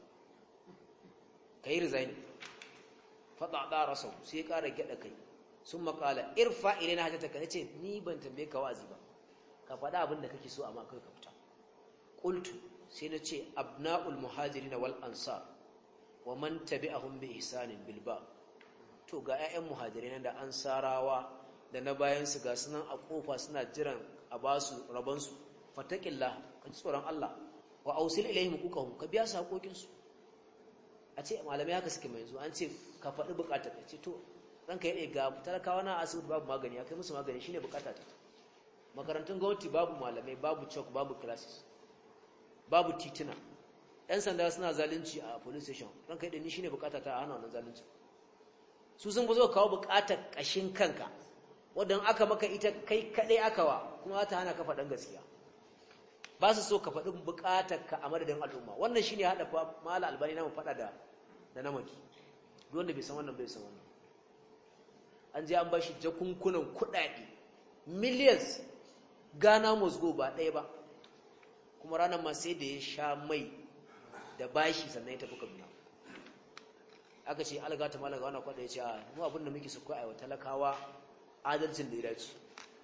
kai resign fa ta ta rasu sai ya kara geda kai sun makala irfa ilina hajjataka ya ce ni ban tambaye ka wazi ba ka faɗa abin da kake so amma kai ka fita qultu sai na ce abna'ul muhajirin wal ansar wa man tabi'ahum bi ihsanin bil ba to ga 'ya'yan muhajirin da ansarawa da na bayan su ga sunan a kofa suna jiran a basu rabon su fataqillah ka ji tsoron Allah wa ausil ilaihim hukukahum ka biya su hakokin su a ce malamai haka suke mai yanzu an ce ka faɗi bukatar ka ce to ranka yi ga talakawa na asibiti babu magani ya kai musu magani shine bukata ta makarantun gwamnati babu malamai babu chalk babu classes babu tituna ɗan sanda suna zalunci a police station ranka yi ni shine bukata ta a hana wannan zalunci su sun fi zo kawo bukatar ƙashin kanka wadda aka maka ita kai kaɗai aka wa kuma ta hana ka faɗin gaskiya ba su so ka faɗi bukatar ka a madadin al'umma wannan shine haɗa fa mala albani na mu faɗa da da namaki duk wanda bai san wannan bai san wannan an je an bashi jakunkunan kudade millions Ghana must go ba ɗaya ba kuma ranar ma sai da ya sha mai da bashi sannan ya tafi Kaduna aka ce alga ta malaga wannan kwada ya ce a mu abin da muke su kai wa talakawa adalcin da ya dace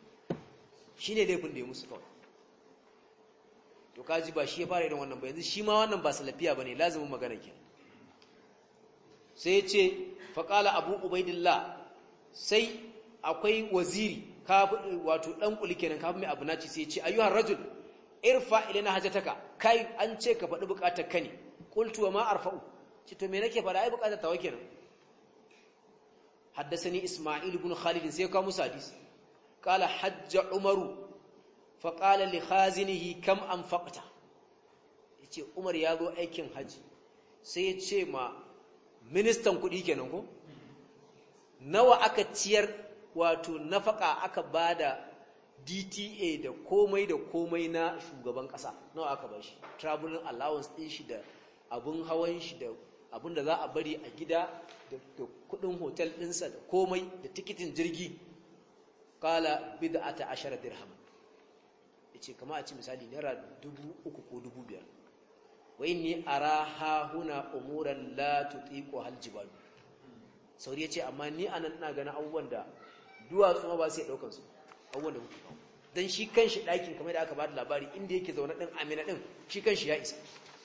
shine laifin da ya musu kawai to kaji ba shi ya fara irin wannan ba yanzu shi ma wannan ba salafiya bane lazimin magana ke sai ya ce faqala abu ubaidillah sai akwai waziri wato dan kuli kenan kafin mai abu naci sai ya ce ayyuhar rajul irfa ilana hajataka kai an ce ka faɗi buƙatar ka ne qultu wa ma arfa'u ce to me nake faɗa ai buƙatar tawa kenan حدثني إسماعيل بن خالد سيكا مسادس قال حج عمر فقال لخازنه كم أنفقت yace Umar ya zo aikin haji sai ya ce ma ministan kuɗi kenan ko nawa aka ciyar wato nafaka aka bada DTA da komai da komai na shugaban ƙasa nawa aka bashi traveling allowance din shi da abun hawan shi da abin da za a bari a gida da kudin hotel ɗinsa da komai da tikitin jirgi kala bid'ata ashara dirham yace kama a ci misali naira dubu uku ko dubu biyar wa inni ara ha huna umuran la tutiqu hal jibal sauri yace amma ni anan ina ganin abubuwan da duwatsu ma ba su daukan su abubuwan da kuke kawo dan shi kanshi ɗakin kamar da aka ba da labari inda yake zaune din amina din shi kanshi ya isa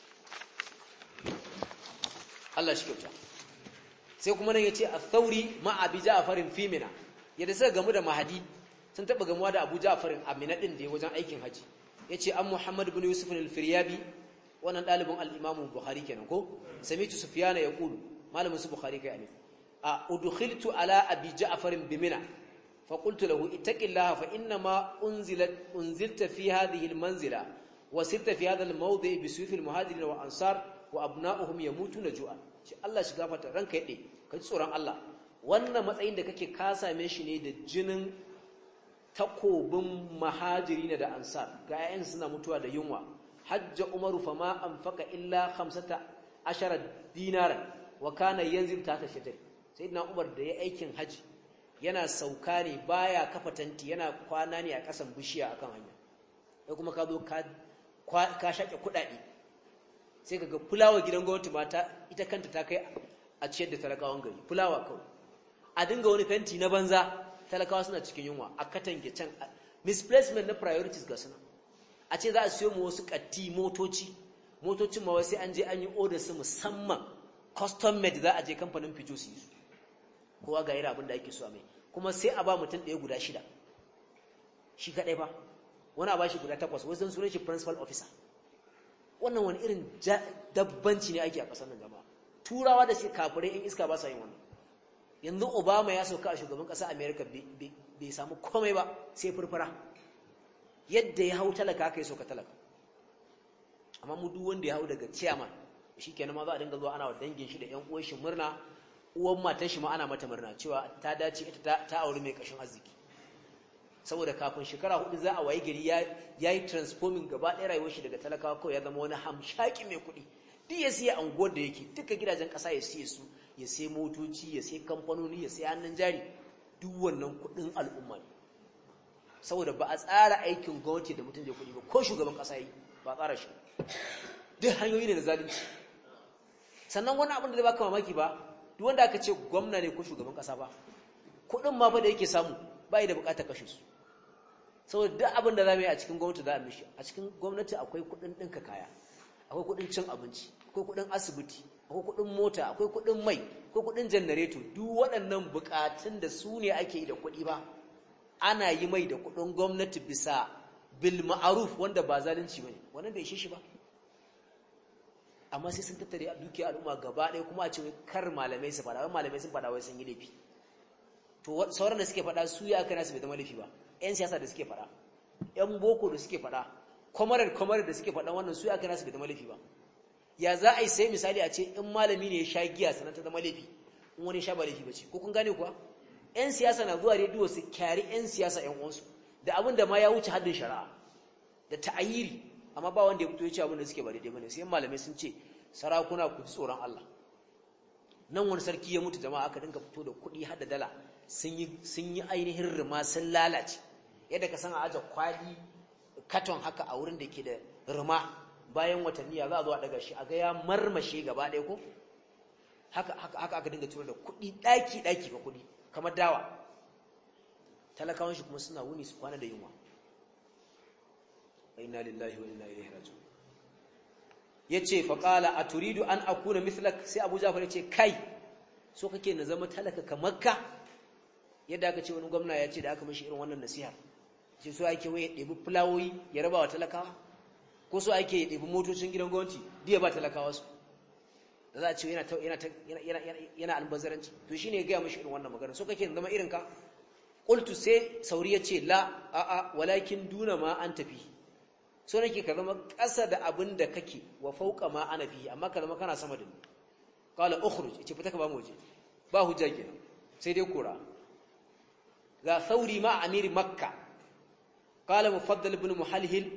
Allah shi kyauta sai kuma nan yace al-thawri ma abi ja'farin fi mina yadda suka gamu da mahadi sun taba gamuwa da abu ja'farin a mina din da wajen aikin haji yace an muhammad ibn yusuf al-firyabi wannan dalibin al-imam bukhari kenan ko samitu sufyana yaqulu malamin su bukhari kai alif a udkhiltu ala abi ja'farin bi mina fa qultu lahu ittaqillaha fa inna ma unzilat unzilta fi hadhihi al-manzila wa sirta fi hadha al-mawdi' bi suyuf al-muhajirin wa ansar wa abna'uhum yamutuna ju'an shi Allah shi gafarta ranka yade ka ji tsoron Allah wannan matsayin da kake ka same shi ne da jinin takobin muhajirin da ansar ga ayyan suna mutuwa da yunwa hajja umaru fama anfaqa illa 15 dinaran wa kana yanzil ta ta shajar sayyidina umar da ya aikin haji yana sauka ne baya kafa tanti yana kwana ne a kasan bishiya akan hanya sai kuma ka zo ka ka shake kudade sai kaga fulawa gidan gwamnati mata ita kanta ta kai a ciyar da talakawan gari fulawa kawai a dinga wani fenti na banza talakawa suna cikin yunwa a katange can misplacement na priorities ga suna a ce za a siyo mu wasu katti motoci motocin ma sai an je an yi order su musamman custom made za a je kamfanin fito su yi su kowa ga irin abin da ake so a mai kuma sai a ba mutum ɗaya guda shida shi kaɗai ba wani a ba shi guda takwas wasu sunan shi principal officer wannan wani irin dabbanci ne ake a ƙasar nan jama'a turawa da shi kafirai in iska ba sa yin wannan yanzu obama ya sauka a shugaban ƙasar america bai samu komai ba sai furfura yadda ya hau talaka aka yi sauka talaka amma mu duk wanda ya hau daga chairman shi kenan ma za a dinga zuwa ana wa dangin shi da yan uwan shi murna uwan matan shi ma ana mata murna cewa ta dace ita ta auri mai kashin arziki saboda kafin shekara hudu za a waye gari ya yi transforming gaba ɗaya rayuwar shi daga talakawa kawai ya zama wani hamshaki mai kuɗi duk ya siya anguwar da yake duka gidajen ƙasa ya siya su ya sai motoci ya sai kamfanoni ya sai hannun jari duk wannan kuɗin al'umma ne saboda ba a tsara aikin gwamnati da mutum zai kuɗi ba ko shugaban ƙasa yi ba a tsara shi duk hanyoyi ne na zalunci sannan wani abin da zai baka mamaki ba duk wanda aka ce gwamna ne ko shugaban ƙasa ba kuɗin ma fa da yake samu ba da buƙatar kashe su saboda duk abin da za mu yi a cikin gwamnati za a mishi a cikin gwamnati akwai kuɗin ɗinka kaya akwai kuɗin cin abinci akwai kuɗin asibiti akwai kuɗin mota akwai kuɗin mai akwai kuɗin janareto duk waɗannan buƙatun da su ne ake yi da kuɗi ba ana yi mai da kuɗin gwamnati bisa bil ma'aruf wanda ba zalunci bane wannan bai ishe shi ba amma sai sun tattare a dukiyar al'umma gaba ɗaya kuma a ce kar malamai su faɗa wai malamai sun faɗa wai sun yi laifi to sauran da suke faɗa su ya kana su bai zama laifi ba ƴan siyasa da suke faɗa ƴan boko da suke faɗa kwamarar kwamarar da suke faɗa wannan su ya kana su bai zama laifi ba ya za a yi sai misali a ce in malami ne ya sha giya sannan ta zama laifi in wani sha ba laifi ba ce ko kun gane kuwa ƴan siyasa na zuwa rediyo su kyari ƴan siyasa ƴan uwansu da abin da ma ya wuce haddin shari'a da ta'ayiri amma ba wanda ya fito ya ce abin da suke ba daidai bane sai malamai sun ce sarakuna ku ji tsoron Allah nan wani sarki ya mutu jama'a aka dinga fito da kuɗi har da dala sun yi ainihin rima sun lalace yadda ka san a aje kwali katon haka a wurin da ke da rima bayan watanni ya za a zo a daga shi a ga ya marmashe gaba ɗaya ko haka haka aka dinga tura da kuɗi ɗaki ɗaki ka kuɗi kamar dawa talakawan shi kuma suna wuni su kwana da yunwa wa inna lillahi wa inna ilaihi raji'un yace fa qala aturidu an akuna mithlak sai Abu Ja'far yace kai so kake na zama talaka kamar ka yadda aka ce wani gwamna ya ce da aka mishi irin wannan nasiha sai so ake waye ɗebi fulawoyi ya raba wa talakawa ko so ake ɗebi motocin gidan gwamnati diya ba talakawa su da za a ce yana yana yana albazaranci to shine ya ga mishi irin wannan magana so kake zama irin ka qultu sai sauri ya ce la a a walakin duna ma an tafi so nake ka zama ƙasa da abin da kake wa fauka ma ana fi amma ka zama kana sama da ni qala ukhruj ce fita ka ba mu waje ba hujja kenan sai dai kura ga sauri ma amir makka qala mufaddal ibn muhalhil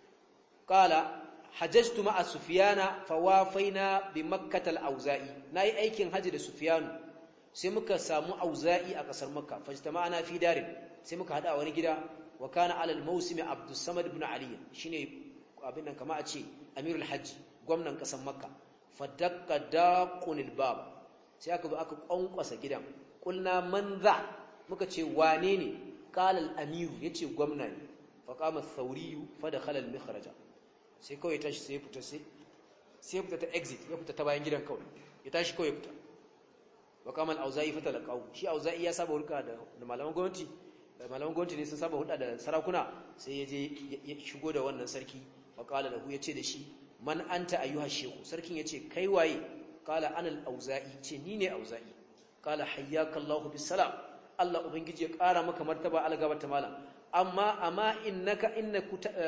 qala hajjtu ma'a sufyana fawafaina bi makkah al-auza'i nayi aikin haji da sufyanu sai muka samu auza'i a kasar makka fajtama'ana fi darin sai muka hada wani gida wa kana ala al-mawsim abdus samad ibn ali shine abin nan kama a ce amirul hajji gwamnan kasar makka fadakka daqunil bab sai aka zo aka kwankwasa gidan kulna man za muka ce wane ne qala al-amir yace gwamna ne fa qama ath-thawri fa dakhala al-mikhraja sai kawai ya tashi sai ya fita sai sai ya fita ta exit ya fita ta bayan gidan kawai ya tashi kawai ya fita wa qama al-auza'i fa talaqahu shi auza'i ya saba hurka da malaman gwamnati malaman gwamnati ne sun saba huda da sarakuna sai ya je ya shigo da wannan sarki fa qala lahu yace da shi man anta ayyuha shehu sarkin yace kai waye qala ana al-auza'i ce ni ne auza'i qala hayyaka Allahu bisalam Allah ubangiji ya kara maka martaba algaba ta malam amma amma innaka inna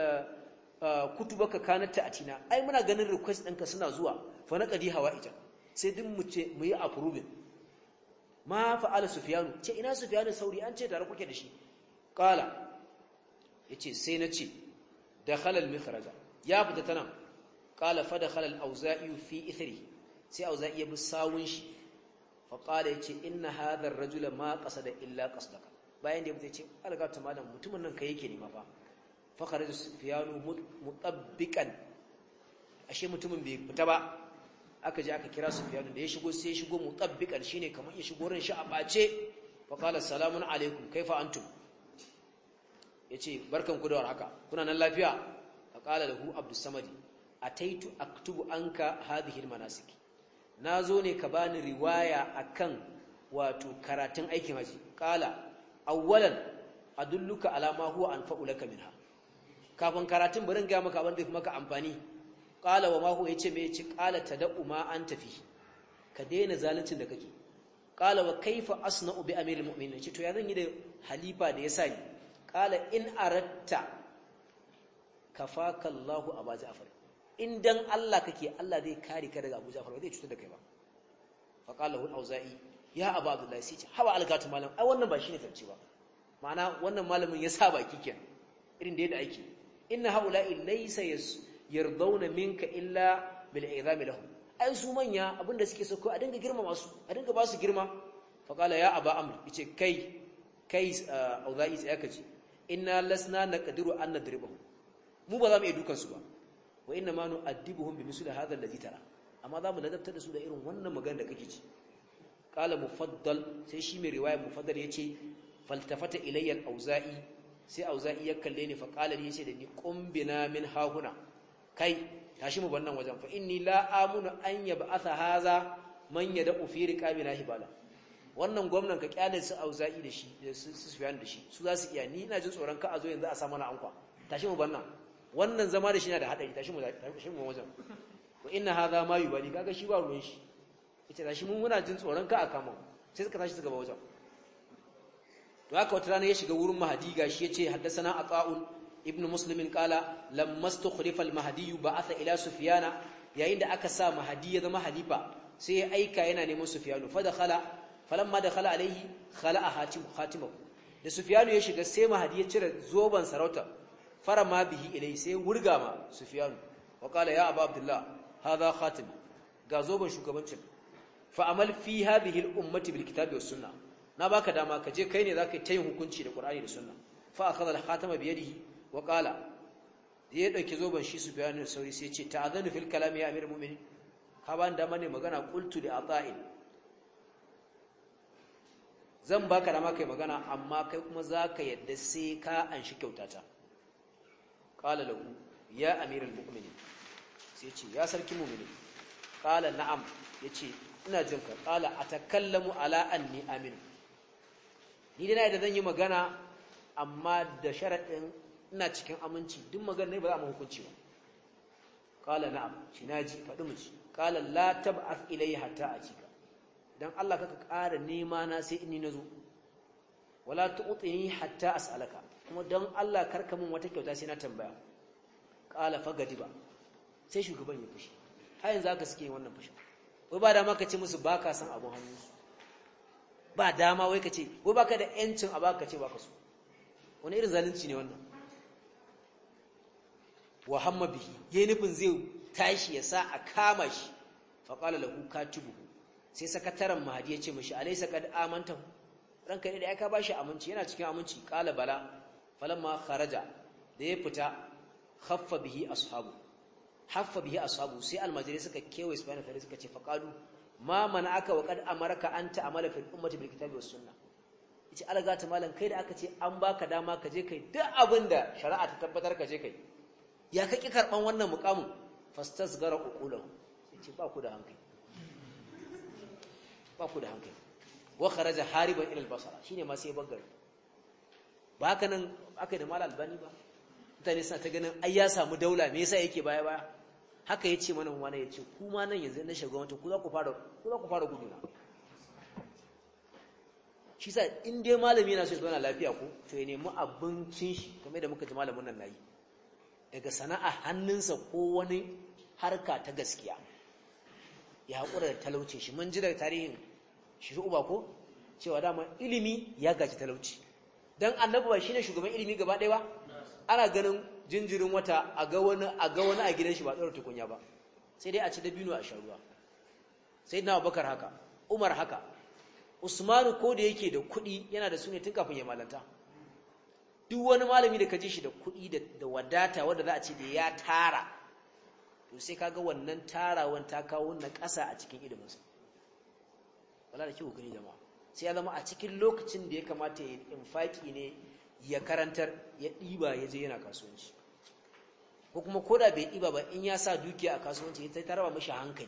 kutubaka kanat ta'tina ai muna ganin request ɗinka suna zuwa fa naqadi hawaija sai din mu ce mu yi approving ma fa'ala sufyanu ce ina sufyanu sauri an ce tare kuke da shi qala yace sai na ce dakhala al-mikhraja ya fita tana qala fa dakhala al-auza'i fi ithri sai auza'i ya bi sawun shi fa qala yace inna hadha ar-rajula ma qasada illa qasdaka bayan da ya ce alga ta malam mutumin nan kai yake nema fa fa kharaja sufyanu mutabbiqan ashe mutumin bai fita ba aka je aka kira Sufyan da ya shigo sai ya shigo mutabbikan shine kamar ya shigo ran shi a bace fa qala salamun alaikum kaifa antum yace barkan ku da warhaka kuna nan lafiya fa qala lahu abdus samad ataitu aktubu anka hadhihi almanasik nazo ne ka bani riwaya akan wato karatun aikin haji qala awwalan adulluka ala ma huwa anfa'u laka minha kafin karatun bari ga maka abin da fi maka amfani qala wa ma huwa yace me yace qala tad'u ma anta fi ka daina zaluncin da kake qala wa kaifa asna'u bi amiril mu'minin yace to ya zan yi da halifa da yasa ni qala in aratta kafaka Allahu Abu Ja'far in dan Allah kake Allah zai kare ka daga Abu Ja'far ba zai cutar da kai ba fa qala hu auza'i ya Abu Abdullah sai ce hawa algatu malam ai wannan ba shine tafci ba ma'ana wannan malamin ya sa baki kenan irin da yadda ake inna haula'i laysa yardawna minka illa bil izami lahum ai su manya abinda suke so ko a dinga girma masu a dinga ba su girma fa qala ya aba amr yace kai kai auza'i sai aka ce inna lasna naqdiru an nadribahu mu ba za mu iya dukan su ba wa inna ma nu'addibuhum bi misli hadha alladhi tara amma za mu ladabtar da su da irin wannan magana da kake ci qala mufaddal sai shi mai riwaya mufaddal yace faltafata ilayya al-auza'i sai auza'i ya kalle ni fa qala li yace da ni qumbina min hahuna kai tashi mu bannan wajen fa inni la amunu an yab'atha haza man yad'u fi riqabina hibala wannan gwamnan ka kyale su auza'i da shi su sufiyan da shi su za su iya ni ina jin tsoron ka a zo yanzu a sa mana ankwa tashi mu bannan wannan zama da shi yana da hadari tashi mu tashi mu wajen wa inna hadha ma yubali kaga shi ba ruwan shi ita tashi mun muna jin tsoron ka a kama sai suka tashi su gaba wajen to haka wata rana ya shiga wurin mahadi gashi yace haddathana ata'un ibnu muslimin qala lamma stukhlifa al-mahdi ba'atha ila sufyana yayin da aka sa mahdi ya zama halifa sai ya aika yana neman sufyanu fa dakhala falamma dakhala alayhi khala'a hatim khatimahu da sufyanu ya shiga sai mahdi ya cire zoban sarauta farama bihi ilai sai wurga ma sufyanu wa qala ya abu abdullah hadha khatim ga zoban shugabancin fa amal fi hadhihi al-ummati bil kitabi was sunnah na baka dama ka je kai ne zaka yi yin hukunci da qur'ani da sunna fa akhadha al-khatama bi yadihi wa qala ya dauki zoban shi sufyanu sauri sai ya ce ta'adhanu fil kalami ya amir mu'minin ka ban dama ne magana qultu li ata'in zan baka dama kai magana amma kai kuma zaka yadda sai ka anshi kyautata qala lahu ya amiral mu'minin sai ce ya sarki mu'mini qala na'am yace ina jin ka qala atakallamu ala anni amin ni dai da zan yi magana amma da sharadin ina cikin aminci duk magana ne ba za mu hukunci ba qala na'am shi naji faɗi mu ci qala la tab'ath ilayya hatta ajika dan Allah kaka ƙara nema na sai inni nazo wala tu'tini hatta as'alaka kuma dan Allah karka min wata kyauta sai na tambaya qala fagadiba sai shugaban ya fushi har yanzu aka suke wannan fushi wai ba dama ka ce musu baka san abun hannu ba dama wai ka ce wai baka da yancin a baka ce baka so wani irin zalunci ne wannan wa hamma bihi yayin nufin zai tashi ya sa a kama shi fa qala lahu katibuhu sai sakataren mahadi ya ce mishi alaysa qad amanta ranka ne da aka bashi aminci yana cikin aminci qala bala falamma kharaja da ya fita khaffa bihi ashabu haffa bihi ashabu sai almajiri suka kewaye subhanahu wa suka ce faqalu ma mana'aka wa qad amaraka anta amala fil ummati bil kitabi was sunnah yace alaga ta malam kai da aka ce an baka dama ka je kai duk abinda shari'a ta tabbatar ka je kai ya kake karban wannan mukamin fastasgara uqulahu yace ba ku da hankali ba ku da hankali wa kharaja hariban ila al-basra shine ma sai bagare ba haka nan aka da mal albani ba mutane suna ta ganin ai ya samu daula me yasa yake baya baya haka yace mana wani yace ku ma nan yanzu na shugabanci ku za ku fara ku za ku fara guduna shi sa in dai malami yana so ya zauna lafiya ko to ya nemi abincin shi kamar da muka ji malamin nan nayi daga sana'a hannunsa ko wani harka ta gaskiya ya haƙura da talauci shi mun ji daga tarihin shi uba ko cewa dama ilimi ya gaji talauci dan annabi ba shine shugaban ilimi gaba ɗaya ba ana ganin jinjirin wata a ga wani a ga wani a gidan shi ba tsaro tukunya ba sai dai a ci dabino a sharuwa sai na Abubakar haka Umar haka Usmanu ko da yake da kuɗi yana da su ne tun kafin ya malanta duk wani malami da ka ji shi da kuɗi da wadata wanda za a ce da ya tara to sai kaga wannan tarawan ta kawo na ƙasa a cikin iliminsa wala da kiwo gani jama'a sai ya zama a cikin lokacin da ya kamata ya infaki ne ya karantar ya ɗiba ya je yana kasuwanci ko kuma koda bai ɗiba ba in ya sa dukiya a kasuwanci ya tarba mashi hankali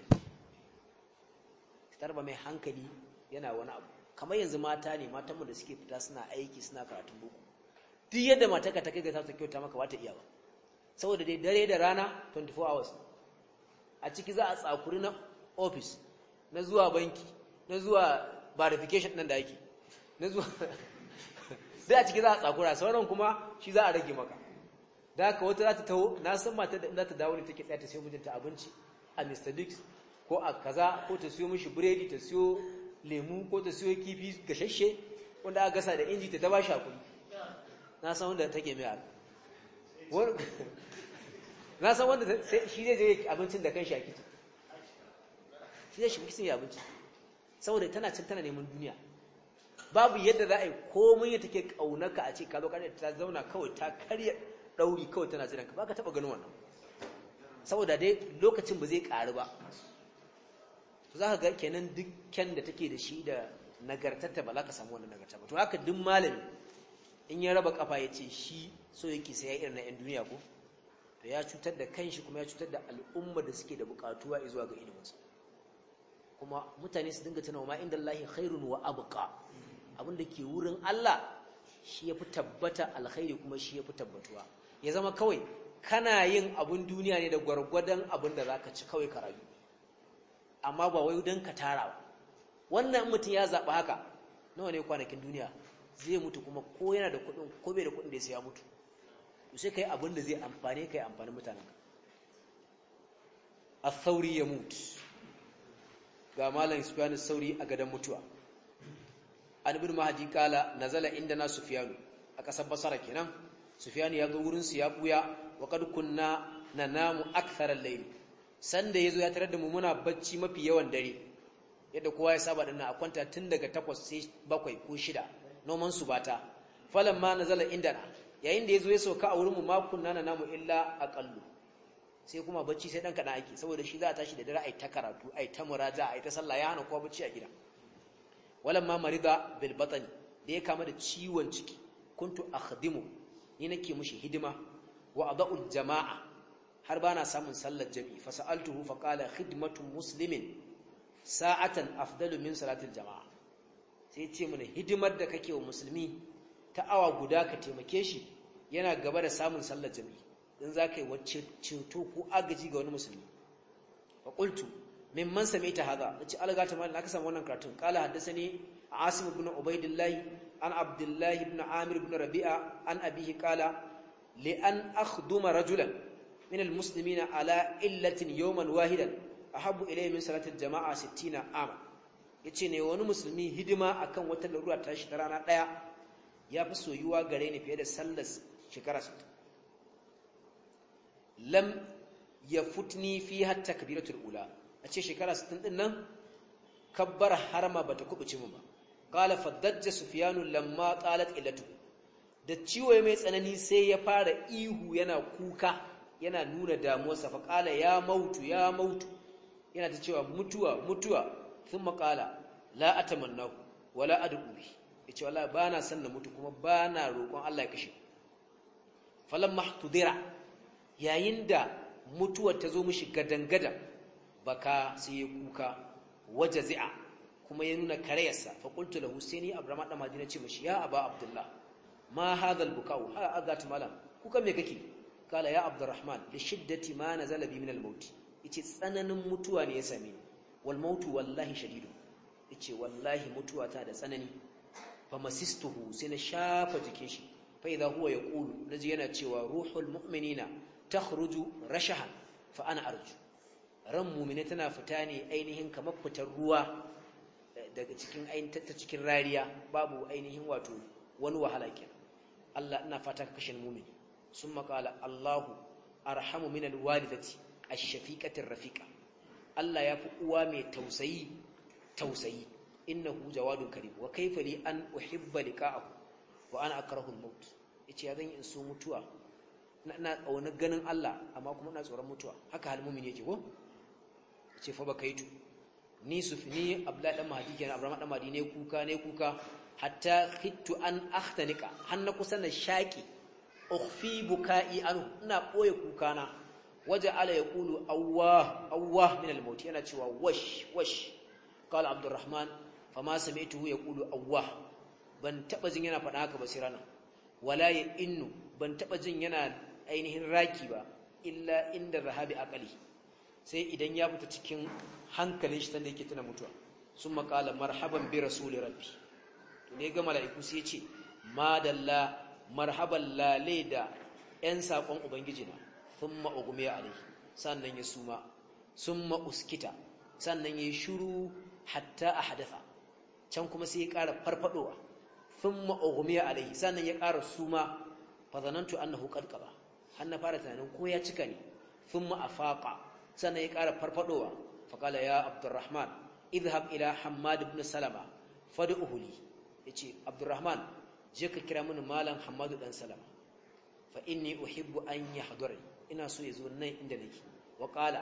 tarba mai hankali yana wani abu kamar yanzu mata ne matanmu da suke fita suna aiki suna karatun boko duk yadda mataka ta kai ga ta kyauta maka ba ta iya ba saboda dai dare da rana 24 hours a ciki za a tsakuri na office na zuwa banki na zuwa verification ɗin da ake na zuwa sai a ciki za a tsakura sauran kuma shi za a rage maka da haka wata za ta taho na san mata da za ta dawo ne take tsaya ta siyo mijinta abinci a Mr. Biggs ko a kaza ko ta siyo mishi biredi ta siyo lemu ko ta siyo kifi gashashe wanda aka gasa da inji ta ta ba shi hakuri na san wanda take mai haka na san wanda shi zai je abincin da kanshi a kicin shi zai shiga kicin ya abinci saboda tana cin tana neman duniya babu yadda za a yi komai ya take kaunaka a ce ka zo kare ta zauna kawai ta karya dauri kawai tana jiran ka baka taba ganin wannan saboda dai lokacin ba zai karu ba to za ka ga kenan dukkan da take da shi da nagartarta ba za ka samu wannan nagarta ba to haka duk malami in ya raba kafa ya ce shi so yake sai ya irin na 'yan duniya ko to ya cutar da kanshi kuma ya cutar da al'umma da suke da bukatuwa zuwa ga iliminsa kuma mutane su dinga tunawa ma inda Allahi khairun wa abqa abin da ke wurin Allah shi yafi tabbata alkhairi kuma shi yafi tabbatuwa ya zama kawai kana yin abun duniya ne da gwargwadon abin da zaka ci kawai ka rayu amma ba wai dan ka tara ba wannan mutum ya zaba haka nawa ne kwanakin duniya zai mutu kuma ko yana da kuɗin ko bai da kuɗin da ya mutu to sai kai abin da zai amfane kai amfani mutanen ka al-thawri ya mutu ga malam sufyan sauri a gadan mutuwa an ibn mahdi kala nazala indana sufyan a kasar basara kenan sufyan ya ga wurin su ya buya wa kad kunna nanamu akthar al-layl sanda yazo ya tarar da mu muna bacci mafi yawan dare yadda kowa ya saba dinnan a kwanta tun daga 8 sai 7 ko 6 noman su bata falamma nazala indana yayin da yazo ya sauka a wurin mu ma kunna nanamu illa aqallu sai kuma bacci sai dan kadan ake saboda shi za a tashi da dare ai ta karatu ai ta muraja ai ta sallah ya hana kowa bacci a gida walamma marida bil batni da ya kama da ciwon ciki kuntu akhdimu ni nake mushi hidima wa adau jama'a har bana samun sallar jami'i fa sa'altuhu fa qala khidmatu muslimin sa'atan afdalu min salatil jama'a sai ce mana hidimar da kake wa musulmi ta awa guda ka taimake shi yana gaba da samun sallar jami'i in za ka yi wacce ceto ko agaji ga wani musulmi fa qultu mimman sami'ta hadha nace alga ta mallan aka samu wannan karatun qala haddathani asim ibn ubaidillah an abdullah ibn amir ibn rabi'a an abihi qala li an akhduma rajulan min almuslimina ala illatin yawman wahidan ahabbu ilayya min salati aljama'a 60 ama yace ne wani musulmi hidima akan wata larura ta shi ta rana daya yafi soyuwa gare ni fiye da sallar shekara 60 lam yafutni fiha takbiratul ula a ce shekara 60 din nan kabbar harama bata kubuce mu ba qala faddajja sufyanu lamma qalat illatu da ciwo mai tsanani sai ya fara ihu yana kuka yana nuna damuwarsa fa qala ya mautu ya mautu yana ta cewa mutuwa mutuwa thumma qala la atamannahu wala ad'u bi yace wallahi bana san na mutu kuma bana roƙon Allah ya kashe falamma tudira yayin da mutuwar ta zo mishi gadangadan baka sai ya kuka wajazi'a kuma ya nuna karayarsa fa qultu lahu sayni abrama da madina ce mishi ya aba abdullah ma hadha albukau ha azat malam kuka me kake kala ya abdurrahman li shiddati ma nazala bi min almaut yace tsananin mutuwa ne ya same ni wal mautu wallahi shadidu yace wallahi mutuwa ta da tsanani fa masistuhu sai na shafa jikin shi fa idha huwa yaqulu naji yana cewa ruhul mu'minina takhruju rashahan fa ana arju ran mu'mina tana fita ne ainihin kamar fitar ruwa daga cikin ainihin ta cikin rariya babu ainihin wato wani wahala kenan Allah ina fata ka kashe mu'mini summa qala Allahu arhamu min alwalidati ash-shafiqati rafiqa Allah ya fi uwa mai tausayi tausayi innahu jawadun karim wa kayfa li an uhibba liqa'ahu wa ana akrahu al-maut yace ya zan yi in so mutuwa ina kauna ganin Allah amma kuma ina tsoron mutuwa haka hal mu'min yake ko yace fa bakaitu ni sufni abdullahi dan mahdi kenan abraham dan mahdi ne kuka ne kuka hatta khittu an akhtanika hanna kusa na shaki ukhfi bukai anhu ina boye kuka na waje ala yaqulu awwah awwah min al-maut yana cewa wash wash qala abdurrahman fama sami'tuhu yaqulu awwah ban taba jin yana faɗa haka ba sai rana wala ya innu ban taba jin yana ainihin raki ba illa inda rahabi aqali sai idan ya fita cikin hankalin shi sanda yake tana mutuwa sun makala marhaban bi rasuli rabbi to ne ga mala'iku sai ya ce madalla marhaban lale da yan sakon ubangiji na thumma ughmiya alaihi sannan ya suma summa uskita sannan ya shiru hatta ahdatha can kuma sai ya ƙara farfadowa thumma ughmiya alaihi sannan ya ƙara suma fa zanantu annahu qad qaba har na fara tunanin ko ya cika ne thumma afaqa sannan ya ƙara farfadowa fa qala ya abdurrahman idhhab ila hammad ibn salama fad'uhu li yace abdurrahman je ka kira mini malam hammadu dan salama fa inni uhibbu an yahdura ina so ya zo nan inda nake wa qala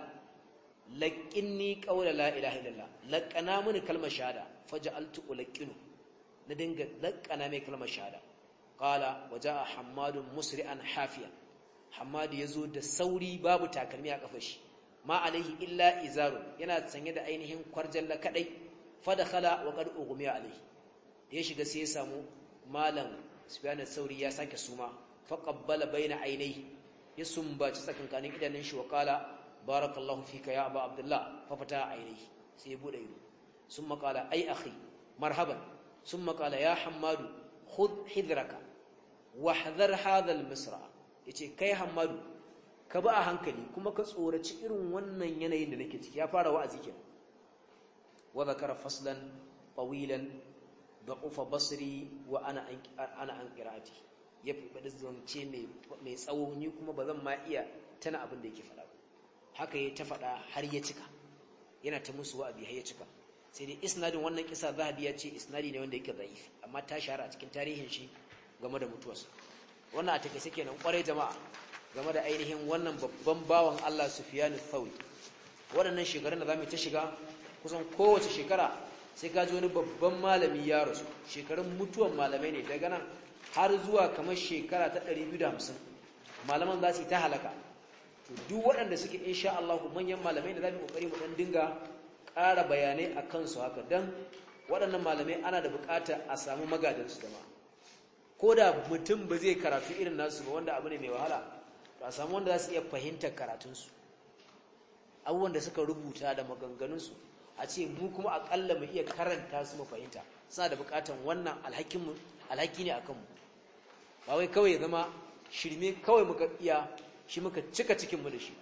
laqinni qawla la ilaha illallah laqana mini kalmar shahada faj'altu ulqinu na dinga laqana mai kalmar shahada qala wajaa hammadun musri'an hafiya hammadu yazo da sauri babu takalmi a kafar shi ma alaihi illa izarun yana sanye da ainihin kwarjalla kadai fadakhala wa qad ughmiya alaihi da ya shiga sai ya samu malam sufyan sauri ya sake suma faqabbala baina ainihi ya sumbaci tsakankanin idanun shi wa qala barakallahu fika ya aba abdullah fa fata ainihi sai ya bude ido summa qala ai akhi marhaban summa qala ya hammadu khudh hidraka wahdhar hadha al-misra yace kai hammadu ka ba a hankali kuma ka tsoraci irin wannan yanayin da nake ciki ya fara wa'azi kenan wa zakara faslan tawilan da'ufa basri wa ana ana an qira'ati ya faɗi zance mai mai tsawo ni kuma bazan ma iya tana abin da yake faɗa haka ya ta faɗa har ya cika yana ta musu wa'azi har ya cika sai dai isnadin wannan kisa zahabi ya ce isnadi ne wanda yake dhaif amma ta shahara a cikin tarihin shi game da mutuwarsa wannan a take kenan kwarai jama'a game da ainihin wannan babban bawan Allah Sufyan al-Thawri waɗannan shekarun da zamu ta shiga kusan kowace shekara sai ka ji wani babban malami ya rasu shekarun mutuwan malamai ne daga nan har zuwa kamar shekara ta 250 malaman za su yi ta halaka to duk waɗanda suke insha Allah manyan malamai da za mu kokari mu dan dinga ƙara bayanai a kansu haka dan waɗannan malamai ana da buƙatar a samu magadansu da ma ko da mutum ba zai karatu irin nasu ba wanda abu ne mai wahala to a samu wanda za su iya fahimtar karatunsu abubuwan da suka rubuta da maganganunsu a ce mu kuma aƙalla mu iya karanta su mu fahimta suna da buƙatar wannan alhakinmu alhaki ne a kanmu ba wai kawai ya zama shirme kawai muka iya shi muka cika cikinmu da shi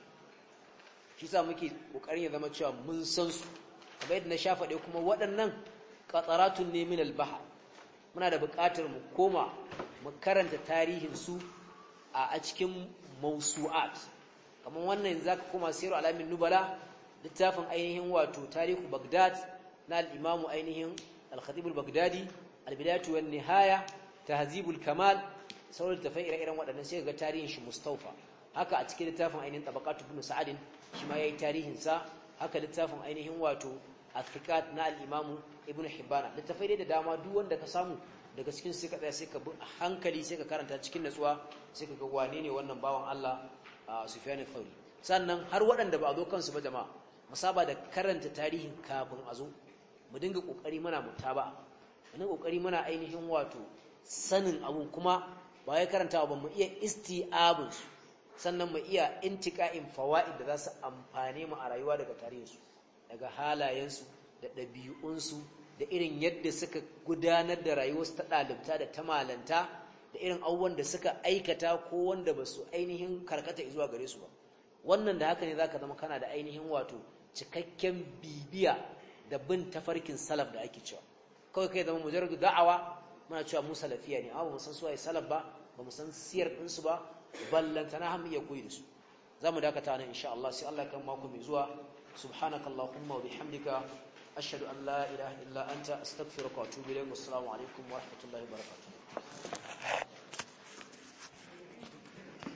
shi sa muke ƙoƙarin ya zama cewa mun san su kamar yadda na sha faɗe kuma waɗannan qataratun ne min al-bahr muna da buƙatar mu koma mu karanta tarihin su a cikin mawsu'at kamar wannan zaka koma siru alamin nubala littafin ainihin wato tarihu bagdad na al-imamu ainihin al-khatib al-baghdadi al-bidayatu wan nihaya tahzibul kamal sauran tafai ire-iren waɗannan sai ga tarihin shi mustawfa haka a cikin littafin ainihin tabaqatu ibn sa'adin shi ma yayi tarihin sa haka littafin ainihin wato athiqat na al-imamu ibn hibban littafai da dama duk wanda ka samu daga cikin sai ka tsaya sai ka bi a hankali sai ka karanta cikin natsuwa sai ka ga wane ne wannan bawan Allah Sufyan al-Thawri sannan har waɗanda ba a zo kansu ba jama'a musaba da karanta tarihin kafin a zo mu dinga kokari muna mutaba mu dinga kokari muna ainihin wato sanin abun kuma ba wai karantawa ba mu iya isti'abun su sannan mu iya intiqa'in fawaid da za su amfane mu a rayuwa daga tarihinsu daga halayensu da ɗabi'unsu da irin yadda suka gudanar da rayuwarsu ta ɗalibta da ta malanta da irin abubuwan da suka aikata ko wanda ba su ainihin karkata zuwa gare su ba wannan da haka ne za ka zama kana da ainihin wato cikakken bibiya da bin tafarkin salaf da ake cewa kawai kai zama mujarradu da'awa muna cewa mu salafiya ne amma ba mu san suwaye salaf ba ba mu san siyar ɗinsu ba ballantana har mu iya koyi da su za mu dakata nan insha Allah sai Allah kan mako mai zuwa subhanakallahumma wa bihamdika ashhadu an la ilaha illa anta astaghfiruka wa atubu ilayk wassalamu alaikum wa rahmatullahi wa barakatuh